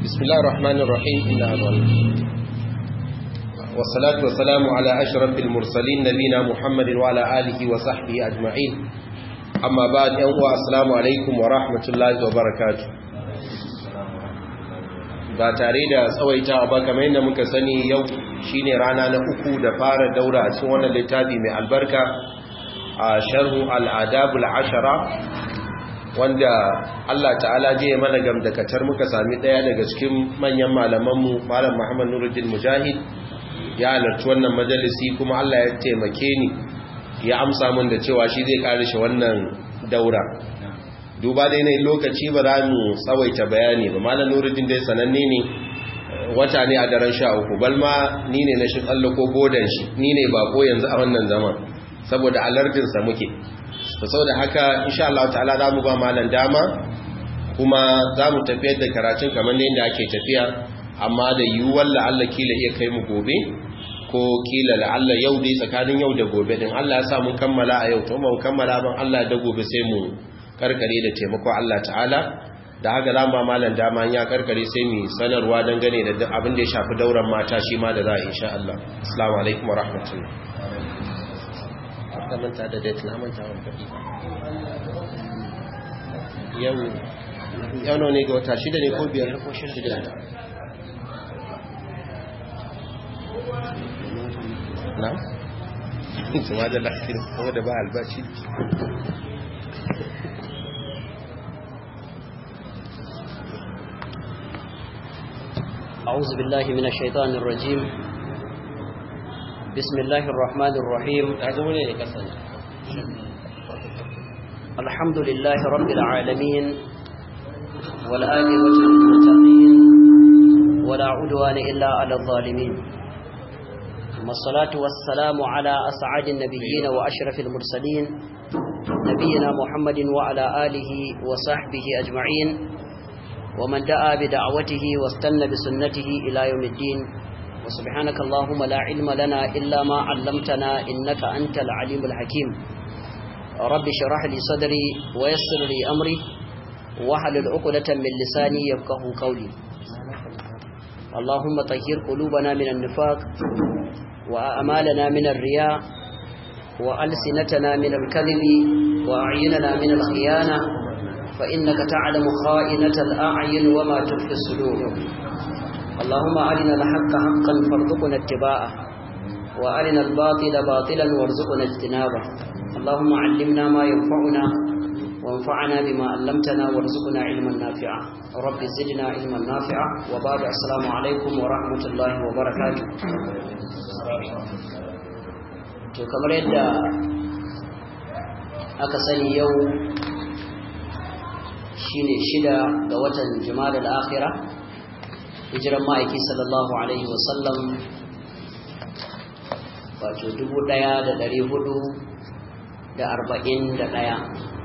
بسم الله الرحمن الرحيم إن والصلاة والسلام على أشرف المرسلين نبينا محمد وعلى آله وصحبه أجمعين أما بعد يوم السلام عليكم ورحمة الله وبركاته ba tare da tsawaita ba kamar yadda muka sani yau shine rana na uku da fara daura a cikin wannan littafi mai albarka a sharhu al'adabul ashara wanda Allah ta'ala je mana gamdakatar muka sami daya daga cikin manyan malamanmu malam Muhammad Nuruddin Mujahid ya halarci wannan majalisi kuma Allah ya taimake ni ya amsa min da cewa shi zai kare shi wannan daura duba dai ne lokaci ba za mu tsawaita bayani ba malam Nuruddin dai sananne ne wata ne a daren sha uku balma ni ne na shi tsallako bodan shi ni ne bako yanzu a wannan zaman saboda alardinsa muke da haka insha Allah ta'ala za mu ba malam dama kuma za mu tafiyar da karatun kamar da yadda ake tafiya amma da yiwuwar la'alla kila iya kai mu gobe ko kila la'alla yau dai tsakanin yau da gobe din Allah ya sa mun kammala a yau to mun kammala ban Allah da gobe sai mu karkare da taimako Allah ta'ala da haka za mu ba malam dama ya karkare sai mu sanarwa dangane da abin da ya shafi dauran mata shi ma da za a insha Allah assalamu alaikum wa rahmatullahi ka manta da date na manta wani faɗi yau yau ne ga wata shida ne ko biyar ko shida na? tuma da lafiya kuma da ba albashi أعوذ بالله من الشيطان الرجيم بسم الله الرحمن الرحيم الحمد لله رب العالمين والآقبة للمتقين ولا عدوان إلا على الظالمين ثم الصلاة والسلام على أسعد النبيين وأشرف المرسلين نبينا محمد وعلى آله وصحبه أجمعين ومن دعا بدعوته واستنى بسنته إلى يوم الدين وسبحانك اللهم لا علم لنا إلا ما علمتنا إنك أنت العليم الحكيم رب شرح لي صدري ويسر لي أمري وحلل عقدة من لساني يفقه قولي اللهم طهر قلوبنا من النفاق وأمالنا من الرياء وألسنتنا من الكذب وأعيننا من الخيانة فإنك تعلم خائنة الأعين وما تخفي الصدور اللهم أرنا الحق حقا فارزقنا اتباعه وأرنا الباطل باطلا وارزقنا اجتنابه اللهم علمنا ما ينفعنا وانفعنا بما علمتنا وارزقنا علما نافعا رب زدنا علما نافعا وبعد السلام عليكم ورحمة الله وبركاته to kamar yadda aka sani yau shine shida ga watan jima'a al-akhirah hijiran ma'aiki sallallahu alaihi wasallam wato dubu ɗaya da ɗari hudu da arba'in da ɗaya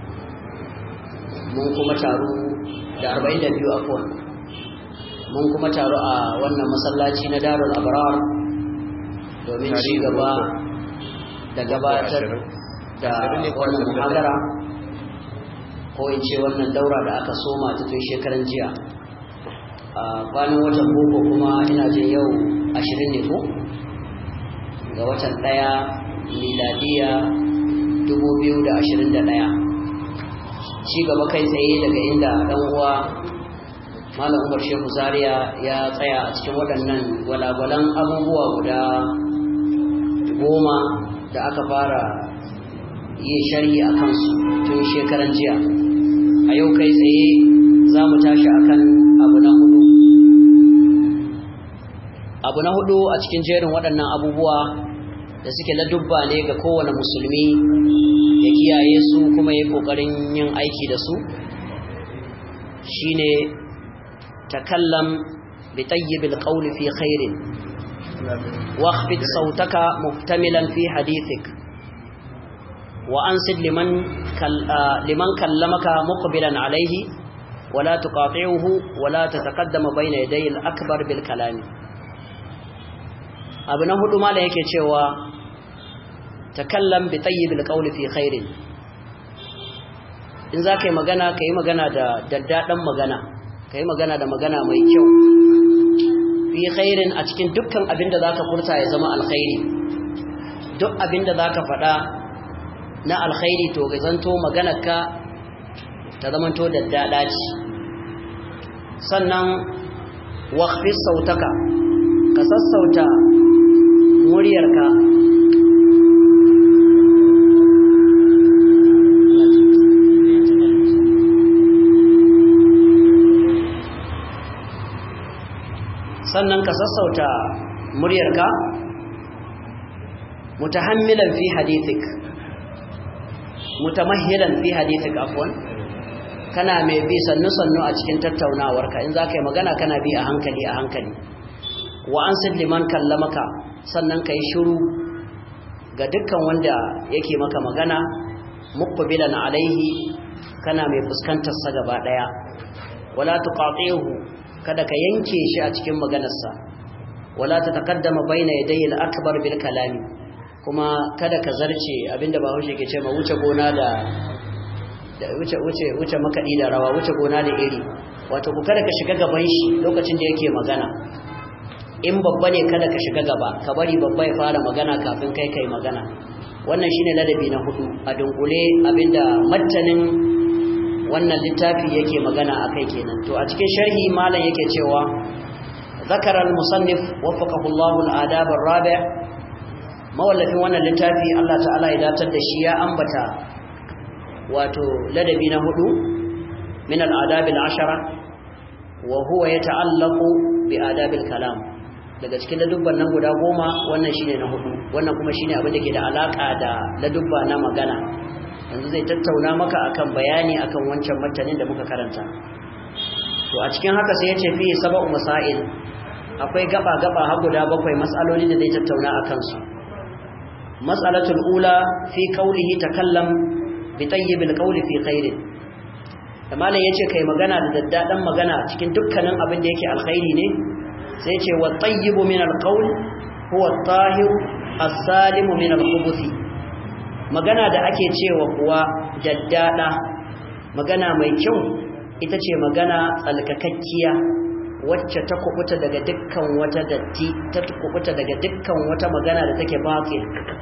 mun kuma taru da arba'in da biyu afuwa mun kuma taru a wannan masallaci na darul abrar domin ci gaba da gabatar da wannan muhadara ko in ce wannan daura da aka soma ta tun shekaran jiya a kwanan watan boko kuma ina jin yau ashirin ne ko ga watan ɗaya miladiya dubu biyu da ashirin da ɗaya ci gaba kai tsaye daga inda ɗan uwa malam umar shehu zaria ya tsaya a cikin waɗannan gwalagwalan abubuwa guda goma da aka fara yin sharhi a kansu tun shekaran jiya a yau kai tsaye za mu tashi akan abu na hudu abu na hudu a cikin jerin waɗannan abubuwa da suke ladubba ne ga kowane musulmi ya kiyaye su kuma ya ƙoƙarin yin aiki da su shine takallam bi tayyibil qawli fi khairin واخفض صوتك محتملا في حديثك وأنصت لمن, كل لمن كلمك مقبلا عليه ولا تقاطعه ولا تتقدم بين يدي الأكبر بالكلام أبنى هدو ما لك يتشوى تكلم بطيب القول في خير in za ka yi magana ka yi magana da daddaɗan magana kai magana da magana mai kyau fi khairin a cikin dukkan abin da zaka furta ya zama alkhairi duk abin da zaka faɗa na alkhairi to ga zanto maganarka ta zamanto da dada ce sannan waqfis sautaka ka sassauta muryarka sannan ka sassauta muryarka mutahammilan fi hadithik mutamahhilan fi hadithik afwan kana mai bi sannu sannu a cikin tattaunawarka in zaka yi magana kana bi a hankali a hankali wa an liman kallamaka sannan kai shiru ga dukkan wanda yake maka magana muqbilan alaihi kana mai fuskantar sa gaba daya wala tuqatihu kada ka yanke shi a cikin maganarsa wala ta taqaddama baina yaday al-akbar bil kalami kuma kada ka zarce abinda ba haushe ke ce ma wuce gona da da wuce wuce wuce makadi da rawa wuce gona da iri wato ku kada ka shiga gaban shi lokacin da yake magana in babba ne kada ka shiga gaba ka bari babba ya fara magana kafin kai kai magana wannan shine ladabi na hudu a dunkule abinda mattanin wannan littafi yake magana akai kenan to a cikin sharhi malam yake cewa zakara al-musannif waffaqahu Allah al-adab ar-rabi' mawallafin wannan littafi Allah ta'ala ya datar da shi ya ambata wato ladabi na hudu min al-adab al-ashara wa huwa yata'allaqu bi adab al-kalam daga cikin ladubban nan guda goma wannan shine na hudu wannan kuma shine abin da ke da alaka da ladubba na magana yanzu zai tattauna maka akan bayani akan wancan martanin da muka karanta to a cikin haka sai ya ce fi sab'u masail akwai gaba gaba har guda bakwai mas'aloli da zai tattauna akan su mas'alatul ula fi qawlihi takallam bi tayyibil qawli fi khairin da malam yace kai magana da daddadan magana cikin dukkanin abin da yake alkhairi ne sai yace wa tayyibu min alqawl huwa at-tahir as-salimu min al-khubuthi magana da ake cewa kuwa daddada magana mai kyau ita ce magana tsalkakakkiya wacce ta kubuta daga dukkan wata datti ta kubuta daga dukkan wata magana da take batil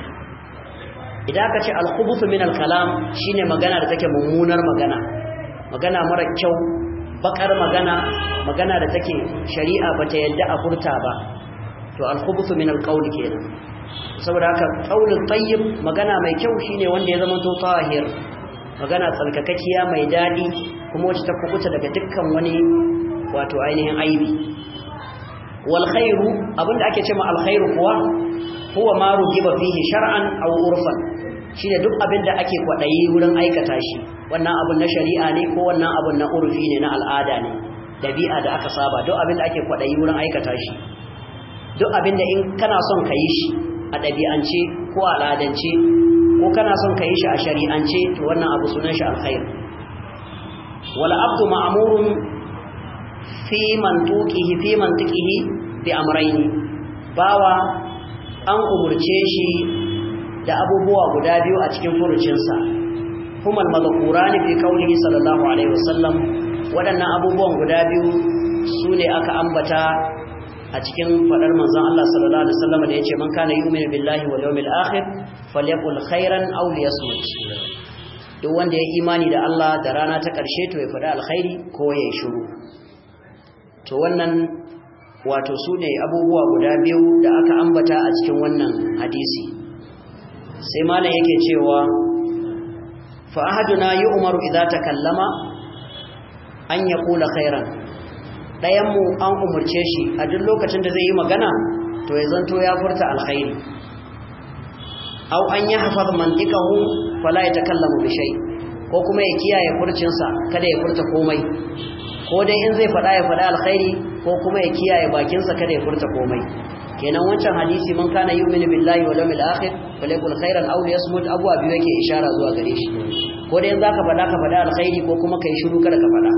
idan aka ce al-khubuthu min al-kalam shine magana da take mummunar magana magana mara kyau bakar magana magana da take shari'a bata yadda a furta ba to al-khubuthu min al-qawl kenan saboda haka qaulul tayyib magana mai kyau shine wanda ya zama to tahir magana tsalkakakkiya mai dadi kuma wacce ta kubuta daga dukkan wani wato ainihin aibi wal khairu abinda ake cewa al khairu kuwa huwa ma rugiba fihi shar'an aw urfan shine duk abinda ake kwadayi wurin aikata shi wannan abun na shari'a ne ko wannan abun na urfi ne na al'ada ne dabi'a da aka saba duk abinda ake kwadayi wurin aikata shi duk abinda in kana son ka yi shi a ɗabi'ance ko a al'adance ko kana son ka yi shi a shari'ance to wannan abu sunan shi alkhair wala abdu ma'murun fi mantuqihi fi mantiqihi bi amrayni bawa an umurce shi da abubuwa guda biyu a cikin furucinsa kuma al-madhkurani fi qawlihi sallallahu alaihi wasallam waɗannan abubuwan guda biyu sune aka ambata a cikin fadar manzon Allah sallallahu alaihi wasallam da yace man kana yu'minu billahi wal yawmil akhir falyaqul khairan aw liyasmut duk wanda ya imani da Allah da rana ta karshe to ya faɗa alkhairi ko ya shiru to wannan wato su ne abubuwa guda biyu da aka ambata a cikin wannan hadisi sai malam yake cewa fa ahaduna yu'maru idza takallama an yaqula khairan ɗayanmu an umarce shi a duk lokacin da zai yi magana to ya zanto ya furta alkhairi au an yi hafaz mantikahu fala ya takallamu bi shay ko kuma ya kiyaye furcinsa kada ya furta komai ko dai in zai faɗa ya faɗa alkhairi ko kuma ya kiyaye bakinsa kada ya furta komai kenan wancan hadisi man kana yu'minu billahi wal yawmil akhir falyakul khairan aw liyasmut abu abi yake ishara zuwa gare shi ko dai in zaka faɗa ka faɗa alkhairi ko kuma kai shiru kada ka faɗa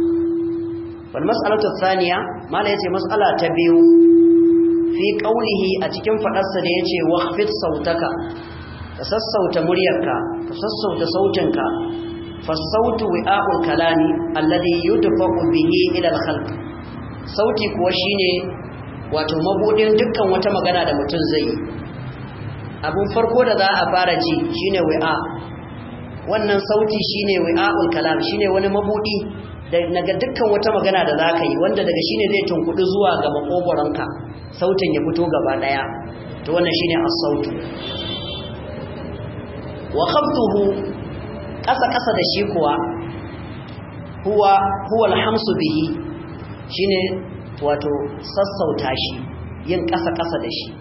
والمسألة الثانية ما لا يتي مسألة تبيو في قوله أتكم فقصة يتي واخفض صوتك تسسوت مريك تسسوت صوتك fasautu wi'a'ul kalami alladhi yudfa'u bihi ila al-khalq sauti kuwa shine wato mabudin dukkan wata magana da mutum zai yi abun farko da za a fara ji shine wi'a wannan sauti shine wi'a'ul kalam shine wani mabudi daga dukkan wata magana da zaka yi wanda daga shine zai tunkudu zuwa ga makogoranka sautin ya fito gaba daya to wannan shine as-sautu wa khabtuhu kasa kasa da shi kuwa huwa huwa al-hamsu bihi shine wato sassauta shi yin kasa kasa da shi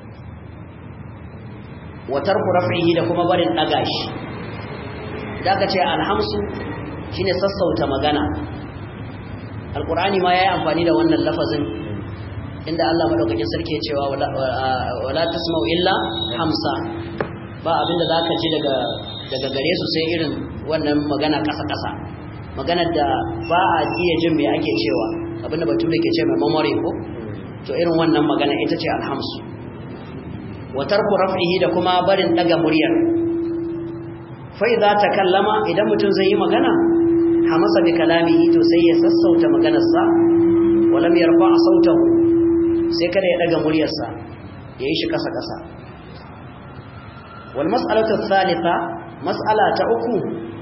wa tarku raf'ihi da kuma barin daga shi da aka ce alhamsu shine sassauta magana alqur'ani ma yayi amfani da wannan lafazin inda Allah madaukakin sarki ya cewa wala tasma'u illa hamsa ba abinda zaka ji daga daga gare su sai irin wannan magana kasa kasa maganar da ba a iya jin me ake cewa abinda bature ke ce mai memory ko to irin wannan magana ita ce alhamsu wa tarku raf'ihi da kuma barin daga muryar fa idza takallama idan mutum zai yi magana hamasa bi kalamihi to sai ya sassauta maganarsa walam yarfa sautahu sai kada ya daga muryarsa yayi shi kasa kasa wal mas'alatu thalitha mas'ala ta uku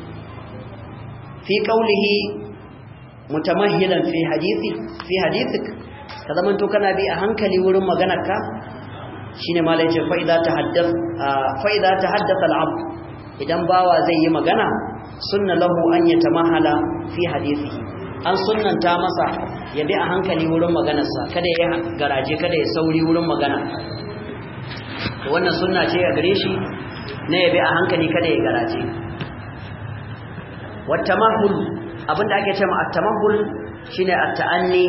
fi qawlihi mutamahhilan fi hadithi fi hadithik ka zamanto kana bi a hankali wurin maganarka shine malai ce fa idza tahaddath fa idza tahaddatha al-abd idan bawa zai yi magana sunna lahu an yatamahala fi hadithihi an sunnanta masa ya bi a hankali wurin maganarsa kada ya garaje kada ya sauri wurin magana to wannan sunna ce a gare shi na ya bi a hankali kada ya garaje wattamahul abinda ake cewa at-tamahul shine at-ta'anni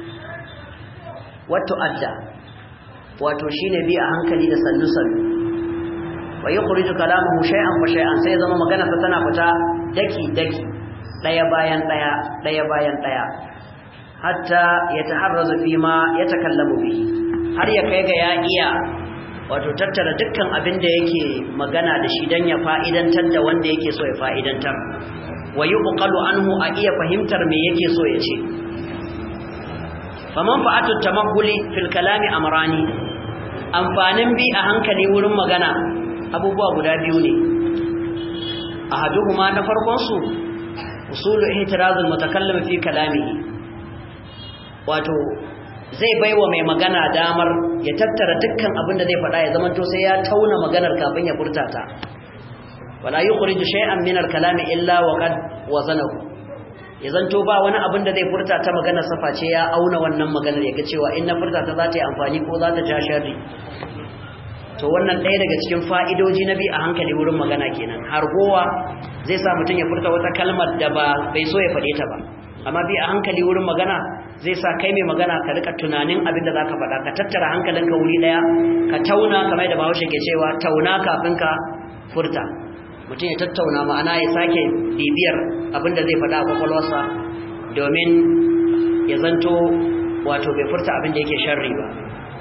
wa tu'adda wato shine bi a hankali da sannu sannu wa yukhriju kalamuhu shay'an fa shay'an sai zama magana ta tana fita daki daki daya bayan daya daya bayan daya hatta yataharrazu fi ma yatakallamu bihi har ya kai ga ya iya wato tattara dukkan abin da yake magana da shi dan ya fa'idantar da wanda yake so ya fa'idantar wa yuqalu anhu a iya fahimtar me yake so ya ce faman fa'atu tamahuli fil kalami amrani amfanin bi a hankali wurin magana abubuwa guda biyu ne ahaduhuma na farkon su usulu ihtirazul mutakallim fi kalamihi wato zai baiwa mai magana damar ya tattara dukkan abin da zai faɗa ya zama to sai ya tauna maganar kafin ya furta ta wala yukhriju shay'an min al-kalami illa wa qad wazanahu ya zanto ba wani abin da zai furta ta maganar safa ce ya auna wannan maganar ya ga cewa in na furta ta za ta yi amfani ko za ta ja sharri to wannan ɗaya daga cikin fa'idoji na bi a hankali wurin magana kenan har gowa zai sa mutum ya furta wata kalmar da ba bai so ya faɗe ta ba amma bi a hankali wurin magana zai sa kai mai magana ka rika tunanin abin da za ka faɗa ka tattara hankalinka wuri ɗaya ka tauna kamar da bahaushe ke cewa tauna kafin ka furta mutum ya tattauna ma'ana ya sake bibiyar abin da zai faɗa a kwakwalwarsa domin ya zanto wato bai furta abin da yake sharri ba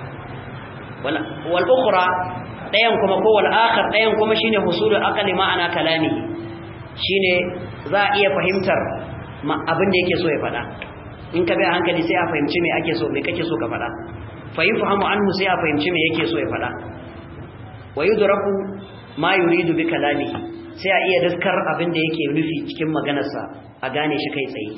wal ukhra dayan kuma ko wal akhar dayan kuma shine husulul aqli ma'ana kalami shine za a iya fahimtar abin da yake so ya faɗa in ka bi a hankali sai a fahimci me ake so me kake so ka faɗa fa yafhamu anhu sai a fahimci me yake so ya faɗa wa yudraku ma yuridu bi kalamihi sai a iya daskar abin da yake nufi cikin maganarsa a gane shi kai tsaye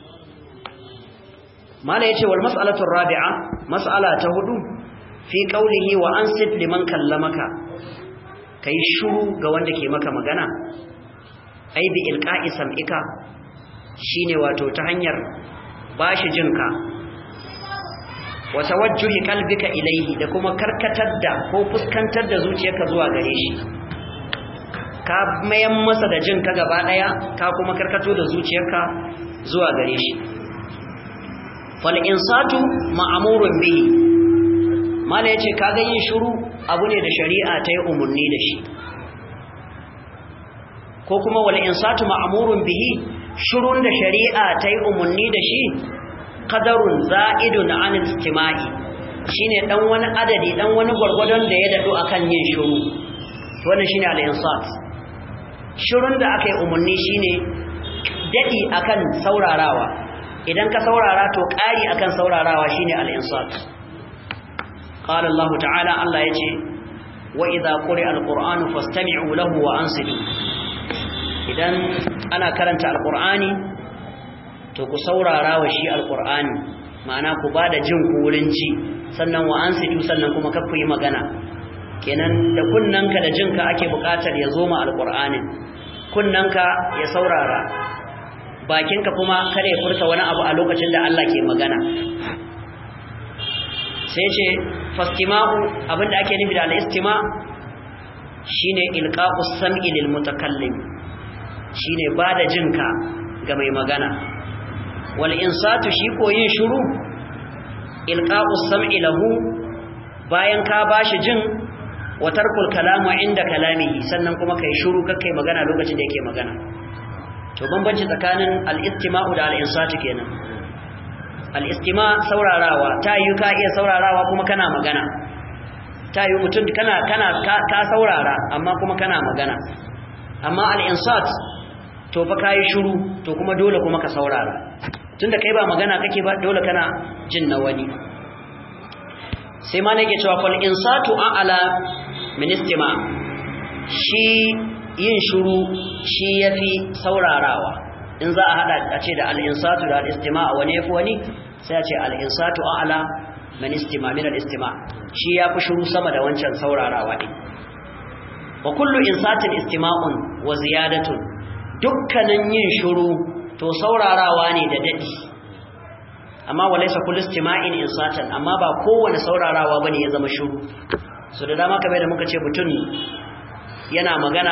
mala yace wal mas'alatu rabi'a mas'ala ta hudu fi qawlihi wa ansit liman kallamaka kai shuru ga wanda ke maka magana ai bi ilqa'i sam'ika shine wato ta hanyar bashi jinka wa tawajjuhi qalbika ilayhi da kuma karkatar da ko fuskantar da zuciyarka zuwa gare shi ka mayan masa da jinka gaba daya ka kuma karkato da zuciyarka zuwa gare shi fal insatu ma'murun bihi mala yace kaga yin shiru abu ne da shari'a ta yi umurni da shi ko kuma wal insatu ma'murun bihi shirun da shari'a ta yi umurni da shi qadarun za'idun 'an istima'i shine dan wani adadi dan wani gwargwadon da ya dado akan yin shiru wannan shine al insat shirun da aka yi umurni shine dadi akan saurarawa idan ka saurara to ƙari akan saurarawa shine al-insat qala Allah ta'ala Allah yace wa idza quri'a al-qur'anu fastami'u lahu wa ansitu idan ana karanta al-qur'ani to ku saurara wa shi al-qur'ani ma'ana ku bada jin ku wurin ji sannan wa ansitu sannan kuma kakku yi magana kenan da kunnanka da jinka ake buƙatar ya zo ma al-qur'anin kunnanka ya saurara bakinka kuma kada ya furta wani abu a lokacin da Allah ke magana sai ce fastima'u abinda ake nufi da al-istima shine ilqa'u sam'i lil mutakallim shine bada jinka ga mai magana wal insatu shi ko yin shiru ilqa'u sam'i lahu bayan ka bashi jin wa tarkul kalamu inda kalamihi sannan kuma kai shiru kai magana lokacin da yake magana to bambanci tsakanin al-istima'u da al-insatu kenan al-istima saurarawa ta yi ka iya saurarawa kuma kana magana ta yi mutum kana kana ka saurara amma kuma kana magana amma al-insat to fa kai shiru to kuma dole kuma ka saurara tunda kai ba magana kake ba dole kana jin na wani sai ma nake cewa fal insatu a'ala min istima shi yin shuru shi yafi saurarawa in za a hada a ce da al-insatu da al-istima' wani yafi wani sai a ce al-insatu a'la min istima' min al-istima' shi yafi shuru sama da wancan saurarawa din wa kullu insatin istima'un wa ziyadatun dukkanin yin shuru to saurarawa ne da dadi amma walaysa kullu istima'in insatan amma ba kowane saurarawa bane ya zama shuru so da dama kamar da muka ce mutum yana magana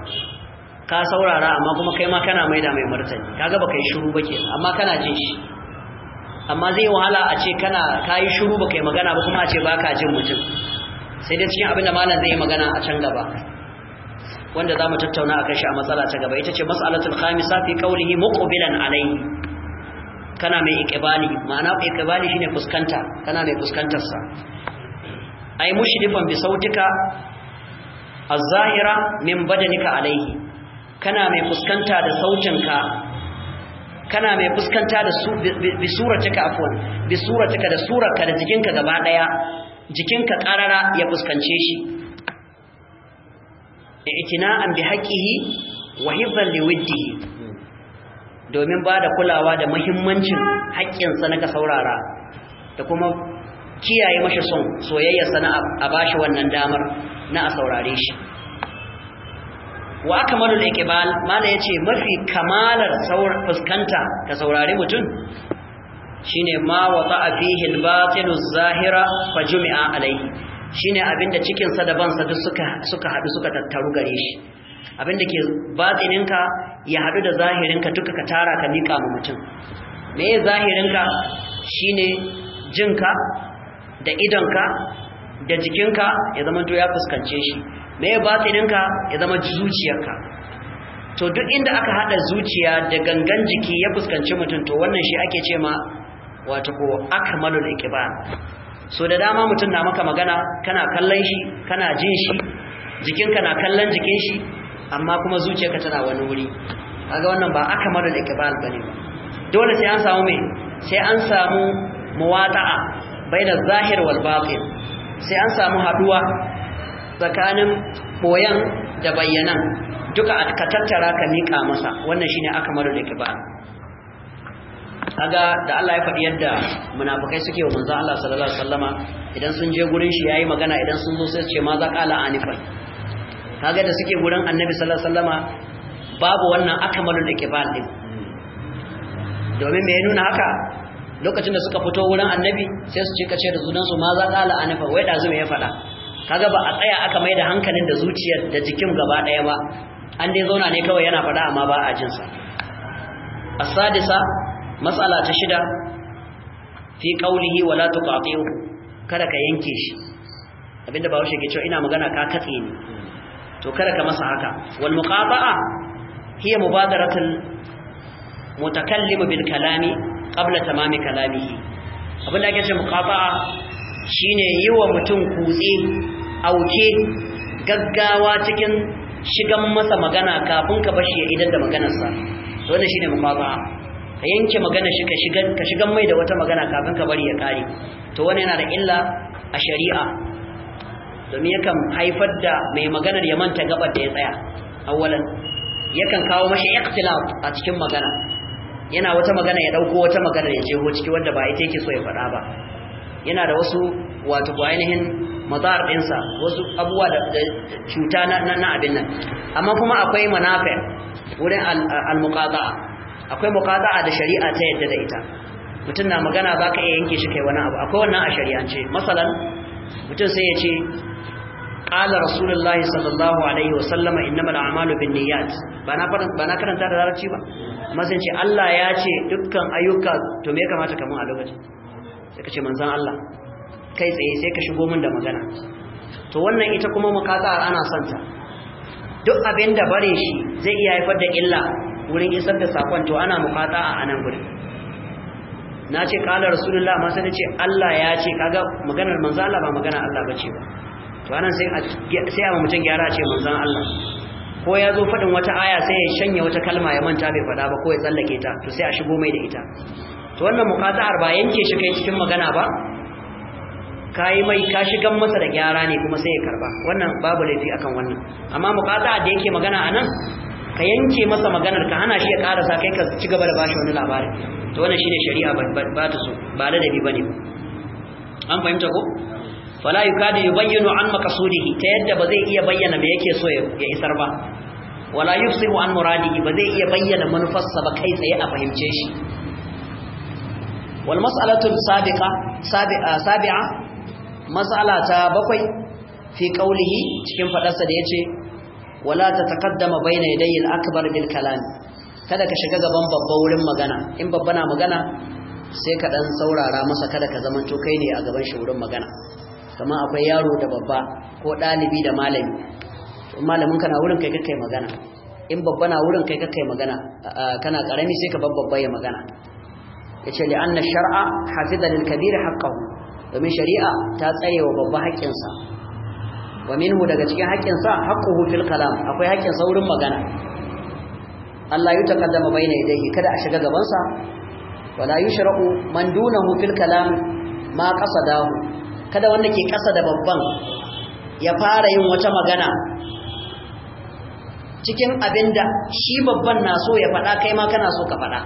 ka saurara amma kuma kai ma kana maida mai martani kaga baka yi shiru ba kenan amma kana jin shi amma zai wahala a ce kana kai shiru baka yi magana ba kuma a ce baka jin mutum sai dai cikin abin da malam zai yi magana a can gaba wanda zamu tattauna akan shi a matsala ta gaba ita ce mas'alatul khamisa fi qawlihi muqbilan alayhi kana mai iqbali ma'ana iqbali shine fuskanta kana mai fuskantar sa ai mushrifan bi sautika az-zahira min badanika alayhi kana mai fuskanta da sautinka kana mai fuskanta da su bi suratika afwan bi suratika da surarka da jikinka gaba daya jikinka karara ya fuskance shi i'tina'an bi haqqihi wa hifdhan liwiddihi domin ba da kulawa da muhimmancin haƙƙinsa na ka saurara da kuma kiyaye mashi son soyayyarsa na a bashi wannan damar na a saurare shi wa akmalul iqbal mala yace mafi kamalar fuskanta ka saurari mutum shine ma wata fihi al-batil az-zahira fa jumi'a alayhi shine abinda cikin sa da bansa duk suka suka hadu suka tattaru gare shi abinda ke batininka ya hadu da zahirinka duka ka tara ka mika mu mutum me zahirinka shine jinka da idonka da jikinka ya zama to ya fuskance shi me batininka ya zama zuciyarka to duk inda aka hada zuciya da gangan jiki ya fuskanci mutum to wannan shi ake ce ma wato ko akmalul iqbal so da dama mutum na maka magana kana kallon shi kana jin shi jikinka na kallon jikin shi amma kuma zuciyarka tana wani wuri kaga wannan ba akmalul iqbal bane dole sai an samu me sai an samu muwata'a baina zahir wal batin sai an samu haduwa tsakanin boyan da bayyanan duka ka tattara ka mika masa wannan shine akmalul iqbal kaga da Allah ya faɗi yadda munafikai suke wa manzo Allah sallallahu alaihi wasallama idan sun je gurin shi yayi magana idan sun zo sai su ce ma za qala anifan kaga da suke gurin annabi sallallahu alaihi wasallama babu wannan akmalul iqbal din domin me ya nuna haka lokacin da suka fito wurin annabi sai su ce kace da sunan su ma za qala anifan wai dazu me ya faɗa kaga ba a tsaya aka mai da hankalin da zuciyar da jikin gaba daya ba an dai zauna ne kawai yana faɗa amma ba a jinsa as-sadisa mas'ala ta shida fi qawlihi wala tuqati'u kada ka yanke shi abinda bawo ke cewa ina magana ka katse ni to kada ka masa haka wal muqata'a hiya mubadaratul mutakallim bil kalami qabla tamami kalamihi abinda ake cewa muqata'a shine yi wa mutum kutse auke gaggawa cikin shigan masa magana kafin ka bashi ya idan da maganarsa to wannan shine muqata'a ka yanke magana shi ka shiga ka shigan mai da wata magana kafin ka bari ya kare to wannan yana da illa a shari'a domin yakan haifar da mai maganar ya manta gabar da ya tsaya awwalan yakan kawo mashi ikhtilaf a cikin magana yana wata magana ya dauko wata magana ya jeho ciki wanda ba ita yake so ya faɗa ba yana da wasu wato ko ainihin mazar ɗinsa wasu abubuwa da cuta na abin nan amma kuma akwai manafi wurin al-muqata'a akwai muqata'a da shari'a ta yadda da ita mutum na magana baka iya yanke shi kai wani abu akwai wannan a shari'ance masalan mutum sai ya ce qala rasulullahi sallallahu alaihi wa sallama innamal a'malu binniyat ba na ba na karanta da larabci ba amma sai ce Allah ya ce dukkan ayyuka to me ya kamata kamun a lokacin sai ka ce manzon Allah kai tsaye sai ka shigo min da magana to wannan ita kuma muqata'a ana son ta duk abin da bare shi zai iya haifar da illa wurin isar da sakon to ana muqata'a a nan gurin na ce kala rasulullah amma sai ce Allah ya ce kaga maganar manzo Allah ba magana Allah bace ba to anan sai a sai a mutum gyara ce manzon Allah ko ya zo fadin wata aya sai ya shanye wata kalma ya manta bai fada ba ko ya tsallake ta to sai a shigo mai da ita to wannan muqata'ar ba yanke shi kai cikin magana ba kai mai ka shigan masa da gyara ne kuma sai ya karba wannan babu laifi akan wannan amma muqata'a da yake magana anan ka yanke masa maganar ka hana shi ya karasa kai ka ci gaba da bashi wani labari to wannan shine shari'a ba ta so ba ladabi bane an fahimta ko fala yukadu yubayyinu an maqsudihi ta yadda ba zai iya bayyana me yake so ya isar ba wala yufsihu an muradihi ba zai iya bayyana manufarsa ba kai tsaye a fahimce shi wal mas'alatu sabiqa sabi'a sabi'a mas'ala ta bakwai fi qawlihi cikin fadarsa da yace wala tataqaddama bayna yadayil akbar bil kalam kada ka shiga gaban babba wurin magana in babba na magana sai ka dan saurara masa kada ka zaman to kai ne a gaban shi wurin magana kama akwai yaro da babba ko dalibi da malami to malamin kana wurin kai kai magana in babba na wurin kai kai magana kana karami sai ka babba ya magana yace li anna shar'a hafiza lil kabir haqqahu domin shari'a ta tsare wa babba haƙƙinsa wa minhu daga cikin haƙƙinsa haqquhu fil kalam akwai haƙƙinsa wurin magana Allah ya takaddama bayna yadayhi kada a shiga gaban sa wala yushra'u man dunahu fil kalam ma qasadahu kada wanda ke kasa da babban ya fara yin wata magana cikin abinda shi babban na so ya faɗa kai ma kana so ka faɗa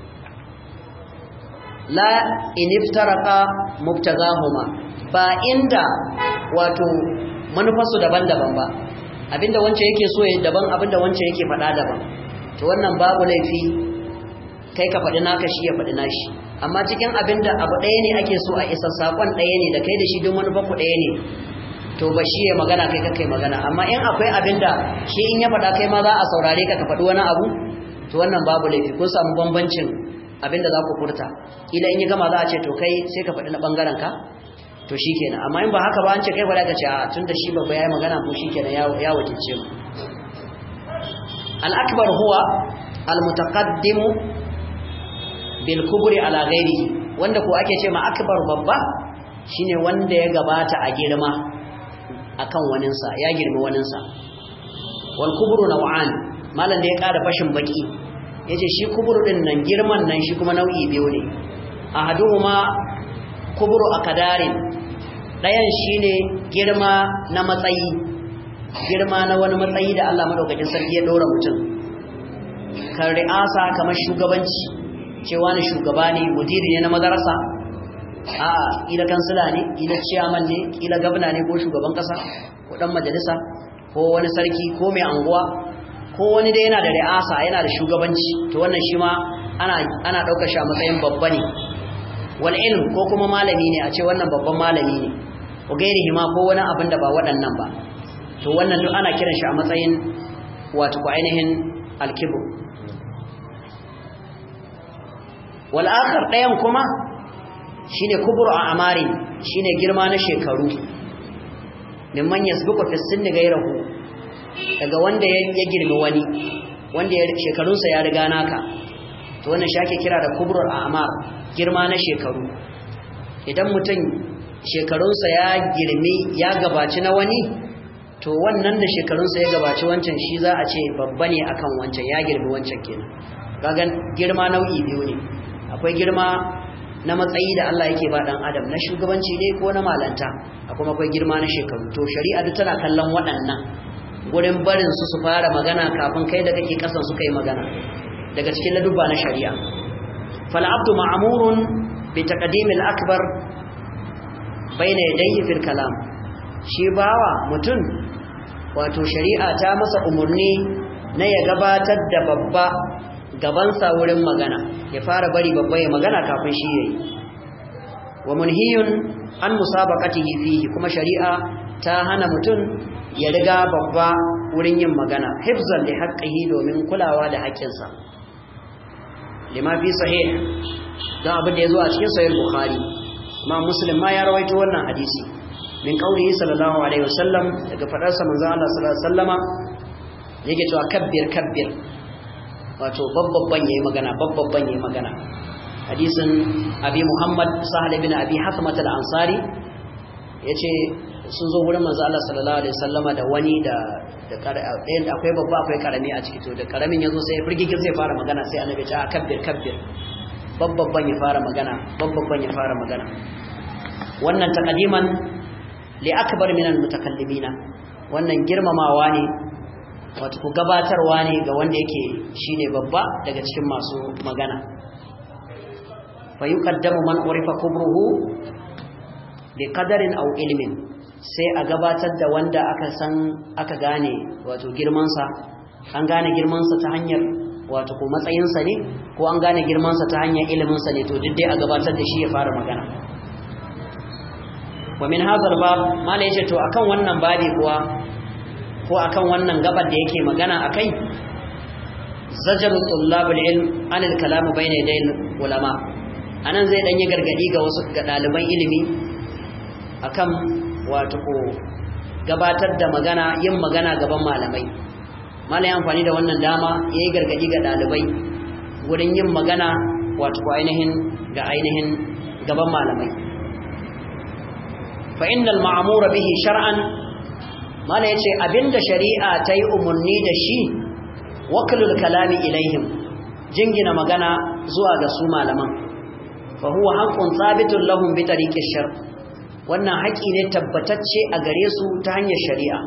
la in iftaraka mubtagahuma ba inda wato manufarsu daban-daban ba abinda wance yake so ya daban abinda wance yake faɗa daban to wannan babu laifi kai ka faɗi naka shi ya faɗi nashi amma cikin abinda abu ɗaya ne ake so a isa saƙon ɗaya ne da kai da shi don manufarku ɗaya ne to ba shi ya magana kai ka kai magana amma in akwai abinda shi in ya faɗa kai ma za a saurare ka ka faɗi wani abu to wannan babu laifi kun samu bambancin abinda za ku furta ila in yi gama za a ce to kai sai ka faɗi na ɓangaren ka to shi kenan amma in ba haka ba an ce kai ba ka ce a tun da shi babba ya yi magana ko shi kenan ya wakilce mu al'akbar huwa al-mutaqaddimu bil kubri ala ghairihi wanda ko ake ce ma akbar babba shine wanda ya gabata a girma akan waninsa ya girma waninsa wal kubru naw'an malan da ya ƙara fashin baki yace shi kubru din nan girman nan shi kuma nau'i biyu ne ahaduhuma kubru akadarin dayan shine girma na matsayi girma na wani matsayi da Allah madaukakin sarki ya dora mutum kan ri'asa kamar shugabanci cewa ne shugaba ne mudiri ne na madarasa a ila kansila ne ila ciyaman ne ila gabna ne ko shugaban kasa ko dan majalisa ko wani sarki ko mai anguwa ko wani da yana da ri'asa yana da shugabanci to wannan shi ma ana ana daukar shi a matsayin babba ne wal ilm ko kuma malami ne a ce wannan babban malami ne ko gairihi ma ko wani abin da ba waɗannan ba to wannan duk ana kiran shi a matsayin wato ko ainihin alkibu wal akhar dayan kuma shine kubru a amari shine girma na shekaru mimman yasbiqu fi sinni gairahu daga wanda ya girmi wani wanda shekarunsa ya riga naka to wannan shi ake kira da kubru a amar girma na shekaru idan mutum shekarunsa ya girmi ya gabaci na wani to wannan da shekarunsa ya gabaci wancan shi za a ce babba ne akan wancan ya girmi wancan kenan kaga girma nau'i biyu ne akwai girma na matsayi da Allah yake ba dan adam na shugabanci ne ko na malanta akwai akwai girma na shekaru to shari'a duk tana kallon waɗannan gurin barin su su fara magana kafin kai da kake kasan su kai magana daga cikin ladubba na shari'a fal abdu ma'murun bi taqdim al akbar bayna yadayhi fil kalam shi bawa mutum wato shari'a ta masa umurni na ya gabatar da babba gabansa wurin magana ya fara bari babba ya magana kafin shi yayi wa munhiyun an musabaqatihi fihi kuma shari'a ta hana mutum ya riga babba wurin yin magana hifzan li haqqihi domin kulawa da haƙƙinsa lima fi sahih dan abin da yazo a cikin sahih bukhari ma muslim ma ya rawaito wannan hadisi min qaulihi sallallahu alaihi wasallam daga fadarsa manzon Allah sallallahu alaihi wasallama yake cewa kabbir kabbir wato babbabban yayi magana babbabban yayi magana hadisin abi muhammad sahal ibn abi hasmat al-ansari yace sun zo wurin manzo Allah sallallahu alaihi wasallama da wani da da ɗayan akwai babba akwai karami a ciki to da karamin yazo sai firgigin zai fara magana sai annabi ya ce kabbir kabbir babbabban ya fara magana babbabban ya fara magana wannan taqdiman li akbar min al-mutakallimina wannan girmamawa ne wato ku gabatarwa ne ga wanda yake shine babba daga cikin masu magana fa yuqaddamu man urifa kubruhu bi qadarin aw ilmin sai a gabatar da wanda aka san aka gane wato girman sa an gane girman sa ta hanyar wato ko matsayin sa ne ko an gane girman sa ta hanyar ilimin sa ne to duk dai a gabatar da shi ya fara magana wa min hadha bab mala yace to akan wannan babi kuwa ko akan wannan gabar da yake magana akai zajaru tullabul ilm anil kalam bayna yaday ulama anan zai dan yi gargadi ga wasu ga daliban ilimi akan wato ko gabatar da magana yin magana gaban malamai malai amfani da wannan dama yayi gargadi ga dalibai wurin yin magana wato ko ainihin ga ainihin gaban malamai fa innal ma'mura bihi shar'an mala yace abinda shari'a ta yi umarni da shi wakalul kalami ilaihim jingina magana zuwa ga su malaman fa huwa haqqun thabitun lahum bi tariqi shar wannan haƙi ne tabbatacce a gare su ta hanyar shari'a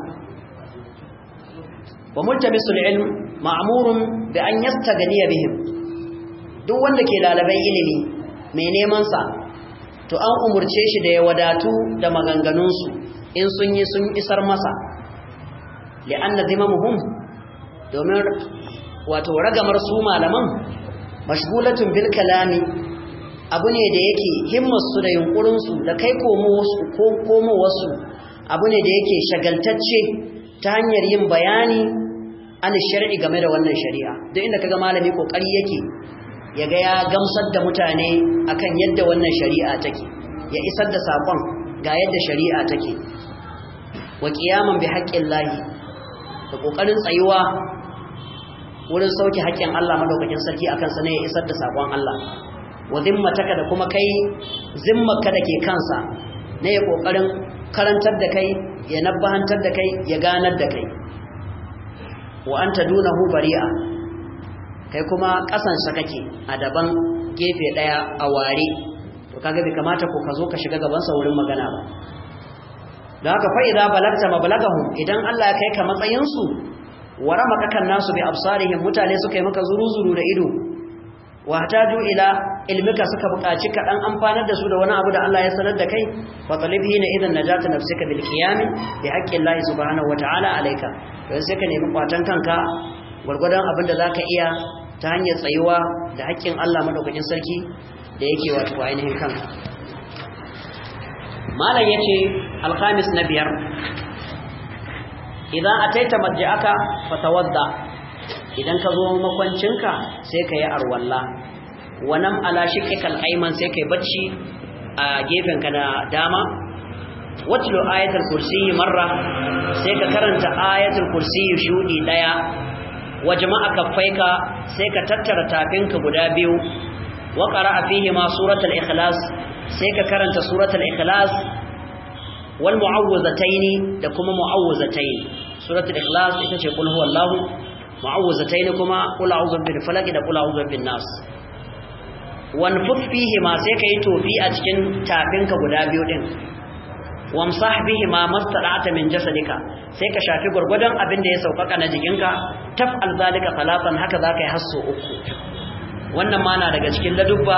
wa multamisul ilm ma'murun bi an yastaghniya bihim duk wanda ke dalibai ilimi mai neman sa to an umurce shi da ya wadatu da maganganunsu in sun yi sun isar masa li'anna zimamuhum domin wato ragamar su malaman mashgulatun bil kalami abu ne da yake himmarsu da yunkurinsu da kai komowarsu abu ne da yake shagaltacce ta hanyar yin bayani an shari'i game da wannan shari'a duk inda kaga malami kokari yake ya ga ya gamsar da mutane akan yadda wannan shari'a take ya isar da sakon ga yadda shari'a take wa qiyaman bi haqqillahi da kokarin tsayuwa wurin sauke haƙƙin Allah madaukakin sarki akan sa ne ya isar da sakon Allah wa zimmataka da kuma kai zimmarka da ke kansa ne ya kokarin karantar da kai ya nabbahantar da kai ya ganar da kai wa anta dunahu bari'a kai kuma kasansa kake a daban gefe daya a ware to kaga bai kamata ko ka zo ka shiga gaban sa wurin magana ba da haka fa idza balagta mablagahum idan Allah ya kai ka matsayin su warama kakan nasu bi absarihim mutane suka yi maka zuru-zuru da ido wa hataju ila ilmika suka buƙaci ka dan amfanar da su da wani abu da Allah ya sanar da kai fa talibhi na idan najata nafsika bil qiyam bi haqqi Allah subhanahu wa ta'ala alayka to sai ka nemi kwatan kanka gurgurdan abin da zaka iya ta hanyar tsayuwa da haƙƙin Allah madaukakin sarki da yake wato ainihin kanka malam yace alkhamis na biyar idan ataita marji'aka fatawadda idan ka zo makwancinka sai ka yi arwalla wannan ala shiqqikal ayman sai kai bacci a gefenka na dama watlu ayatul kursi marra sai ka karanta ayatul kursi shudi daya wa jama'a kaffaika sai ka tattara tafinka guda biyu wa qara'a fihi ma suratul ikhlas sai ka karanta suratul ikhlas wal mu'awwizataini da kuma mu'awwizataini suratul ikhlas ita ce kul huwallahu ma'awuzatayn kuma qul a'udhu bil falaq da qul a'udhu bin nas wanfuf fihi ma sai kai tofi a cikin tafinka guda biyu din wamsah bihi ma mastada'ata min jasadika sai ka shafi gurgudan abin da ya saukaka na jikinka taf'al zalika salatan haka zaka yi hasso uku wannan ma na daga cikin ladubba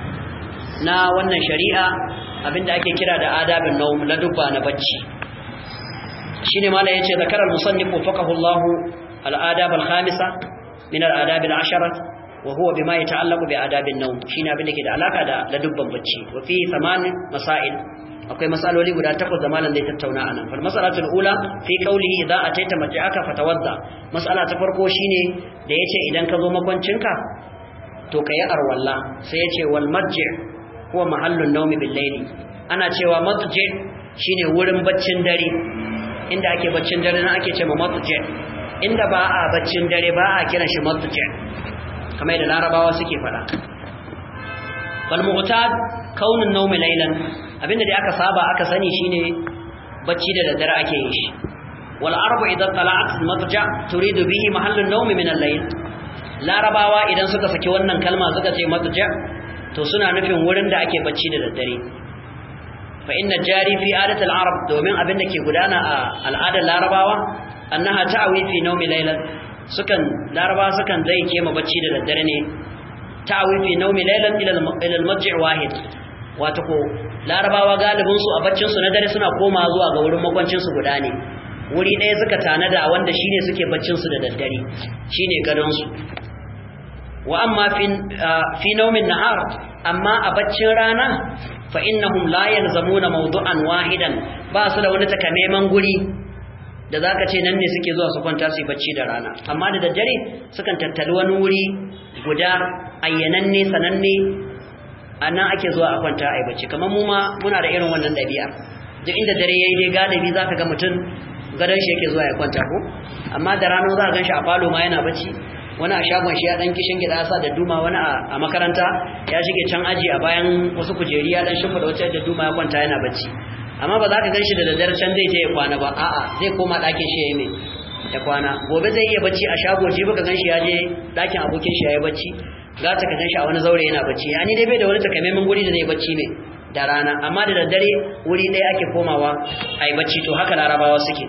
na wannan shari'a abinda ake kira da adabin nawm ladubba na bacci shine mala yace zakaral musannif faqahu Allah al-adab al-khamisa min al-adab al-ashara wa huwa bima yata'allaqu bi adabin nawm shine abinda ke da alaka da ladubban bacci wa fi thaman masail akwai masaloli guda takwas da malam zai tattauna anan fal mas'alatul ula fi qawlihi idza ataita mat'aka fatawadda mas'ala ta farko shine da yace idan ka zo makwancinka to kai arwalla sai yace wal marji' huwa mahallun nawmi bil layli ana cewa matji' shine wurin baccin dare inda ake baccin dare nan ake cewa matji' inda ba a baccin dare ba a kiran shi matji' kamar da larabawa suke fada fal mu'tad kaunun nawmi laylan abinda da aka saba aka sani shine bacci da daddare ake yin shi wal arbu idan tala'at matja turidu bihi mahallun nawm min al-layl larabawa idan suka saki wannan kalma suka ce matja to suna nufin wurin da ake bacci da daddare fa inna jari fi adatil arab domin abinda ke gudana a al'adar larabawa annaha ta'awi fi nawmi laylan sukan larabawa sukan zai kema bacci da daddare ne ta'awi fi nawmi laylan ila al-madji' wahid wato ko larabawa galibin su a baccin su na dare suna koma zuwa ga wurin makwancin su guda ne wuri ɗaya suka tanada wanda shine suke baccin su da daddare shine gadon su wa amma fi fi nawmin nahar amma a baccin rana fa innahum la yalzamuna mawdu'an wahidan ba su da wani takamaiman guri da zaka ce nan ne suke zuwa su kwanta su yi bacci da rana amma da daddare sukan tattali wani wuri guda ayyananne sananne a nan ake zuwa a kwanta a yi bacci kamar mu ma muna da irin wannan ɗabi'a duk inda dare ya yi dai galibi za ka ga mutum gadon shi yake zuwa ya kwanta ko amma da rana za ka gan shi a falo ma yana bacci wani a shagon shi ya ɗan kishin gida sa da duma wani a makaranta ya shige can aji a bayan wasu kujeri ya ɗan shimfiɗa wacce da duma ya kwanta yana bacci amma ba za ka gan shi da daddare can zai je ya kwana ba a'a zai koma ɗakin shi ya yi mai ya kwana gobe zai iya bacci a shago jibi ka gan shi ya je ɗakin abokin shi ya yi bacci za ta ka shi a wani zaure yana bacci ya ni dai bai da wani takamaiman guri da zai bacci ne da rana amma da daddare wuri ɗaya ake komawa a yi bacci to haka larabawa suke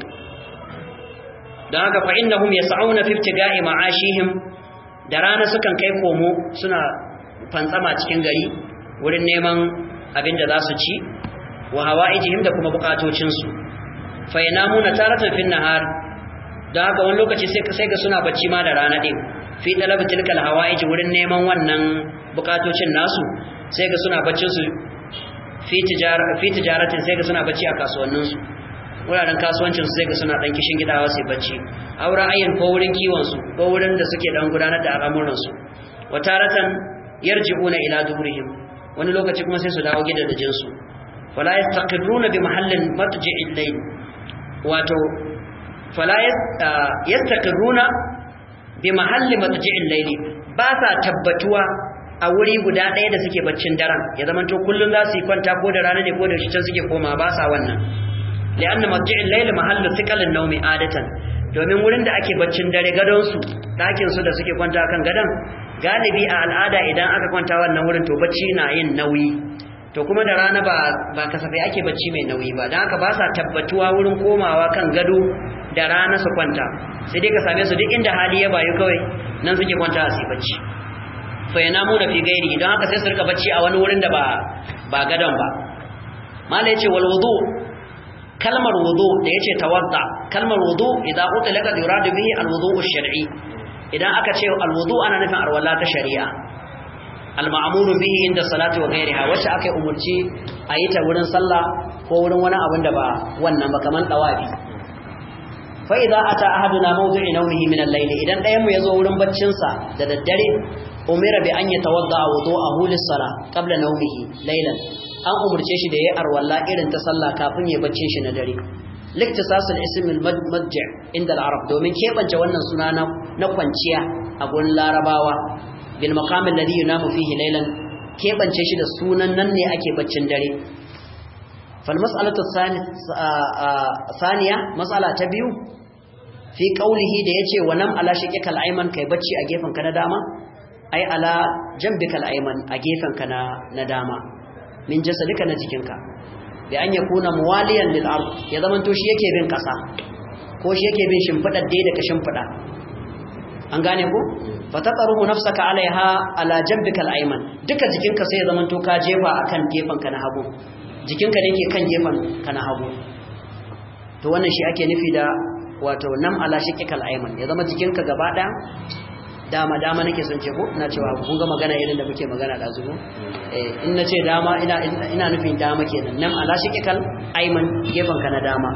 don haka fa innahum yas'auna fi ibtiga'i ma'ashihim da rana sukan kai komo suna fantsama cikin gari wurin neman abin da za su ci wa hawa'ijihim da kuma bukatocin su fa yanamuna taratan fin nahar don haka wani lokaci sai sai ga suna bacci ma da rana din fi talab tilkal hawaij wurin neman wannan bukatocin nasu sai ga suna baccin su fi tijara fi tijaratin sai ga suna bacci a kasuwannin su wuraren kasuwancin su sai ga suna dan kishin gidawa sai bacci aura ayyan ko wurin kiwon su ko wurin da suke dan gudanar da al'amuran su wataratan yarji'una ila dubrihim wani lokaci kuma sai su dawo gidajen su wala yastaqirruna bi mahallin matji'il layl wato fala yastaqirruna bi mahalli matji'il layli ba sa tabbatuwa a wuri guda ɗaya da suke baccin daren ya zama to kullun za su yi kwanta ko da rana ne ko da shi can suke koma ba sa wannan li'anna matji'il layli mahallu thiqalin nawmi adatan domin wurin da ake baccin dare gadon su ɗakin su da suke kwanta kan gadon galibi a al'ada idan aka kwanta wannan wurin to bacci na yin nauyi to kuma da rana ba ba kasafai ake bacci mai nauyi ba don haka ba sa tabbatuwa wurin komawa kan gado da rana su kwanta sai dai ka same su duk inda hali ya bayu kawai nan suke kwanta a sai bacci fa yana mu da fi gairi don haka sai su rika bacci a wani wurin da ba ba gadon ba mala yace wal wudu kalmar wudu da yace tawadda kalmar wudu idan utlaqa yuradu bihi al wudu ash-shar'i idan aka ce al wudu ana nufin arwala ta shari'a al ma'muru bihi inda salati wa ghairiha wacce aka umurci a yi ta wurin sallah ko wurin wani abin da ba wannan ba kaman tawafi fa idza ata ahaduna mawdi'i nawmihi min al-layl idan ɗayan mu yazo wurin baccin sa da daddare umira bi an yatawadda wudu'ahu lis-salah qabla nawmihi laylan an umurce shi da yayi arwalla irin ta sallah kafin ya baccin shi na dare liktisas al-ism al-madji' inda al-arab domin kebance wannan suna na kwanciya a gurin larabawa bil maqam alladhi yunamu fihi laylan kebance shi da sunan nan ne ake baccin dare fal mas'alatu thaniya mas'ala ta biyu fi qaulihi da yace wa nam ala shiqikal ayman kai bacci a gefen ka na dama ai ala jambikal ayman a gefen ka na na dama min jasadika na jikinka bi an yakuna muwaliyan lil ard ya zaman to shi yake bin kasa ko shi yake bin shimfidar dai da ka shimfida an gane ko fataqaruhu nafsaka alaiha ala jambikal ayman duka jikinka sai ya zaman to ka jefa akan gefen ka na hagu jikinka ne ke kan gefen ka na hagu to wannan shi ake nufi da wato nam ala shiqikal ayman ya zama jikinka gaba daya dama dama nake son ce ko ina cewa kun ga magana irin da muke magana da zuwa eh in nace dama ina ina nufin dama kenan nam ala shiqikal ayman gefen ka na dama